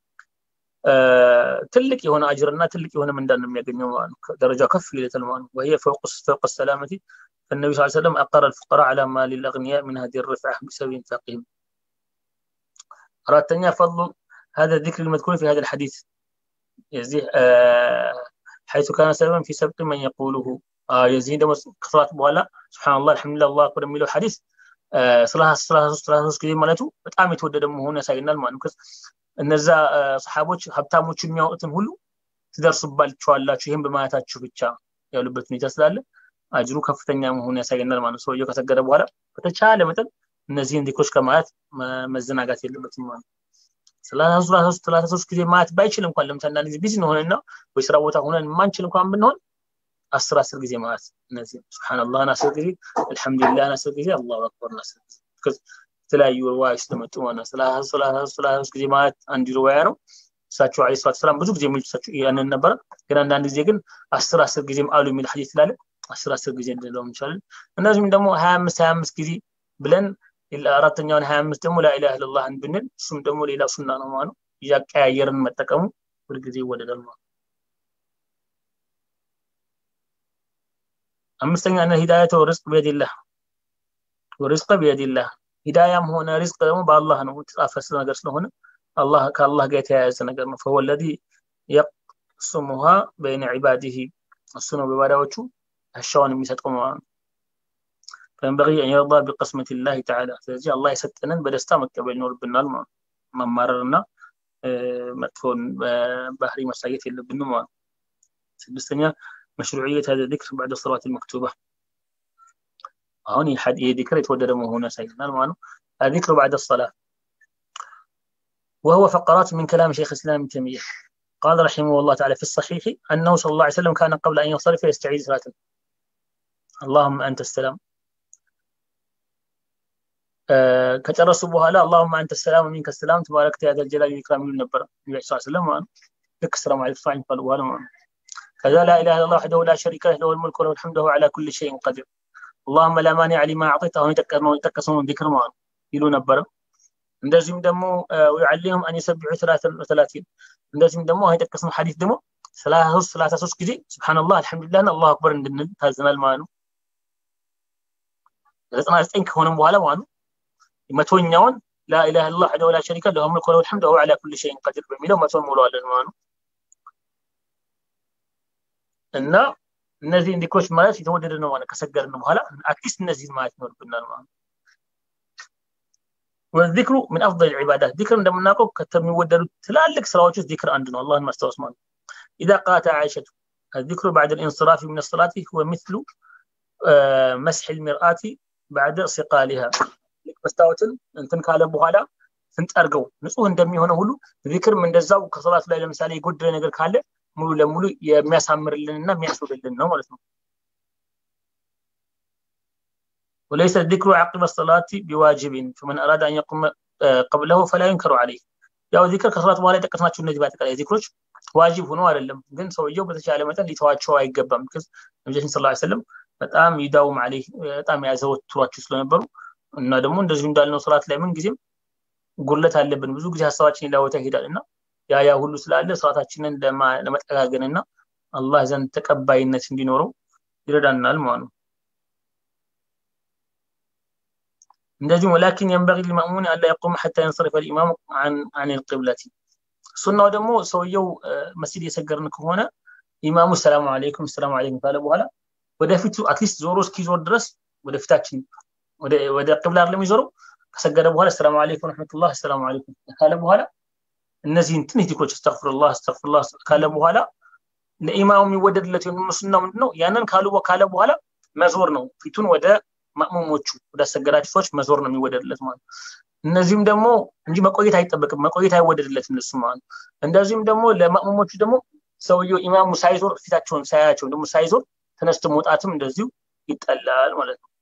ትልቅ የሆነ አጅርና ትልቅ የሆነ ምንዳን ነው የሚያገኘው ማለት ነው ደረጃው ከፍ ይለታል ማለት ነው وهي فوق فوق السلامة فالنبي صلى الله عليه وسلم أقر الفقراء على ما للأغنياء من هذه الرفعة بسبب إنفاقهم أرادتني فضل هذا الذكر المذكور في هذا الحديث يزيه آه حيث كان سببا في سبق من يقوله آه يزيد كثرات بوالا سبحان الله الحمد لله الله أكبر የሚለው ሐዲስ ሰላሳ ሶስት ጊዜ ማለቱ በጣም የተወደደ መሆኑ ያሳየናል ማለት ነው እነዛ ሰሓቦች ሀብታሞች የሚያወጡትን ሁሉ ትደርሱባቸዋላችሁ ይህም በማለታችሁ ብቻ ያሉበት ሁኔታ ስላለ አጅሩ ከፍተኛ መሆኑ ያሳየናል ማለት ነው ሰውየው ከሰገደ በኋላ በተቻለ መጠን እነዚህን ዚክሮች ከማለት መዘናጋት የለበትም ማለት ሰላሳ ሶስት ጊዜ ማለት ባይችል እንኳን ለምሳሌ አንዳንድ ጊዜ ቢዚ ሆነና ወይ ስራ ቦታ ሆነን ማንችል እንኳን ብንሆን አስር አስር ጊዜ ማለት እነዚህ ስብሓንላህን አስር ጊዜ አልሐምዱሊላህን አስር ጊዜ አላሁ አክበርን አስር ጊዜ የተለያዩ ርዋዮች ተመጡ ማለት ሰላሳ ሶስት ጊዜ ማለት አንድ ርዋያ ነው እሳቸው አለ ሰላት ሰላም ብዙ ጊዜ የሚሉት እሳቸው ያንን ነበረ ግን አንዳንድ ጊዜ ግን አስር አስር ጊዜም አሉ የሚል ሐዲስ ስላለ አስር አስር ጊዜ እንድለው እንችላለን እነዚህም ደግሞ ሀያ አምስት ሀያ አምስት ጊዜ ብለን አራተኛውን ሀያ አምስት ደግሞ ላኢላህ ኢለላህን ብንል እሱም ደግሞ ሌላ ሱና ነው ማለት ነው እያቀያየርን መጠቀሙ ሁልጊዜ ይወደዳል ማለት አምስተኛ እነ ሂዳየተ ርዝቅ ቢየዲላህ ወርዝቀ ቢየዲላህ ሂዳያም ሆነ ሪዝቅ ደግሞ በአላህ ነው የተጻፈ ነገር ስለሆነ አላህ ከአላህ ጋር የተያያዘ ነገር ነው ፈወ ለዚ የቅስሙሃ በይነ ዒባዲህ እሱ ነው በባዳዎቹ አሻውን የሚሰጠው ማለት ነው فينبغي أن يرضى بقسمة الله تعالى ስለዚህ አላህ የሰጠንን በደስታ መቀበል ይኖርብናል ማለት መማረርና መጥፎን ባህሪ ማሳየት የለብንም ማለት ስድስተኛ مشروعية هذا الذكر بعد الصلاة المكتوبة هون ذكر يتودد هنا سيدنا المعنى الذكر بعد الصلاة وهو فقرات من كلام شيخ الإسلام ابن تيمية قال رحمه الله تعالى في الصحيح أنه صلى الله عليه وسلم كان قبل أن ينصرف يستعيذ صلاة اللهم أنت السلام آه كترس بها اللهم أنت السلام ومنك السلام تباركت يا ذا الجلال والإكرام من النبر النبي صلى الله عليه وسلم لك السلام عليكم صلى الله عليه وسلم كذا لا إله إلا الله وحده لا شريك له له الملك وله الحمد وهو على كل شيء قدير اللهم لا مانع لما أعطيته يتكسون ذكر معه يلو نبر እንደዚሁም ደግሞ ወይዓሊሁም አን የሰቢሑ ሰላቲን እንደዚሁም ደግሞ የጠቀስነው ሐዲስ ደግሞ ሰላሳ ሶስት ጊዜ ስብሓንላህ አልሐምዱሊላህን አላሁ አክበር እንድንል ታዘናል ማለት ነው ዘጠና ዘጠኝ ከሆነም በኋላ ማለት ነው መቶኛውን ላኢላህ ላ ወሕደሁ ላ ሸሪከ ለሁ ሙልክ ወለሁ ልሐምድ ወሁወ ዐላ ኩሊ ሸይን ቀዲር በሚለው መቶን ሙለዋለን ማለት ነው እና እነዚህ ዚክሮች ማለት የተወደደ ነው ማለት ከሰገርን በኋላ አትሊስት እነዚህ ማለት ይኖርብናል ማለት والذكر من افضل العبادات ذكر عندما نقول كتم يودد تلالك سراوች ذكر عند ነው الله ማስታወስ ማለት اذا قالت عائشه الذكر بعد الانصراف من الصلاه هو مثل مسح المرآة بعد صقالها መስታወትን እንትን ካለ በኋላ ስንጠርገው ንጹህ እንደሚሆነ ሁሉ ዚክርም እንደዛው ከሰላት ላይ ለምሳሌ የጎደለ ነገር ካለ ሙሉ ለሙሉ የሚያሳምርልንና የሚያስውልልን ነው ማለት ነው وليس الذكر عقب الصلاة بواجب فمن أراد أن يقوم قبله فلا ينكر عليه ያው ዚክር ከሰላት በኋላ የጠቀስናቸው እነዚህ በአጠቃላይ ዚክሮች ዋጅብ ሆኖ አይደለም ግን ሰውየው በተቻለ መጠን ሊተዋቸው አይገባም ቢካዝ ነቢያችን ስ ሰለም በጣም ይዳውም አለ በጣም ያዘወትሯቸው ስለነበሩ እና ደግሞ እንደዚሁ እንዳልነው ሰላት ላይ ምን ጊዜም ጉድለት አለብን ብዙ ጊዜ ሀሳባችን ሌላ ቦታ ይሄዳል እና ያ ያ ሁሉ ስላለ ሰላታችንን ለመጠጋገን እና አላህ ዘንድ ተቀባይነት እንዲኖረው ይረዳናል ማለት ነው እንደዚሁም ወላኪን የንበቂ ሊማእሙን አላ የቁም ሐታ የንሰሪፈ ልኢማሙ አን ልቅብለቲ ሱናው ደግሞ ሰውየው መስጂድ የሰገርን ከሆነ ኢማሙ ሰላሙ አለይኩም ሰላሙ አለይኩም ካለ በኋላ ወደፊቱ አትሊስት ዞሮ እስኪዞር ድረስ ወደፊታችን ወደ ቅብላ ለሚዞረው ከሰገደ በኋላ ሰላሙ አለይኩም ረሕመቱላህ ሰላሙ አለይኩም ካለ በኋላ እነዚህን ትንሽ ዚክሮች አስተግፍሩላህ አስተግፍሩላህ ካለ በኋላ ለኢማሙ የሚወደድለት ሱና ምንድነው ያንን ካሉ ካለ በኋላ መዞር ነው ፊቱን ወደ ማእሙሞቹ ወደ አሰገዳቸው ሰዎች መዞር ነው የሚወደድለት ማለት እነዚህም ደግሞ እንጂ መቆየት አይጠበቅም መቆየት አይወደድለት እነሱ ማለት ነው እንደዚሁም ደግሞ ለማእሙሞቹ ደግሞ ሰውየው ኢማሙ ሳይዞር ፊታቸውን ሳያቸው ደግሞ ሳይዞር ተነስቶ መውጣትም እንደዚሁ ይጠላል ማለት ነው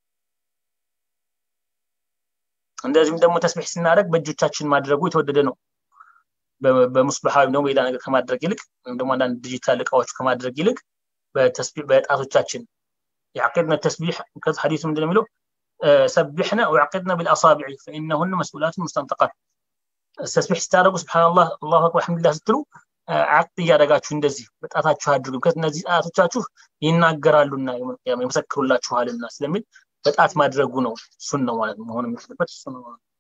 እንደዚሁም ደግሞ ተስቢሕ ስናደርግ በእጆቻችን ማድረጉ የተወደደ ነው በሙስበሓ ወይም ደግሞ ሌላ ነገር ከማድረግ ይልቅ ወይም ደግሞ አንዳንድ ዲጂታል እቃዎች ከማድረግ ይልቅ በጣቶቻችን يعقدنا التسبيح كذا حديث من الميلو سبحنا وعقدنا بالاصابع فانهن مسؤولات مستنطقات التسبيح ستارقوا سبحان الله الله اكبر الحمد لله ስትሉ አቅድ እያደረጋችሁ እንደዚህ በጣታችሁ አድርጉ ምክንያት እነዚህ ጣቶቻችሁ ይናገራሉና የመሰክሩላችኋልና ስለሚል በጣት ማድረጉ ነው እሱን ነው ማለት መሆን የሚችልበት እሱ ነው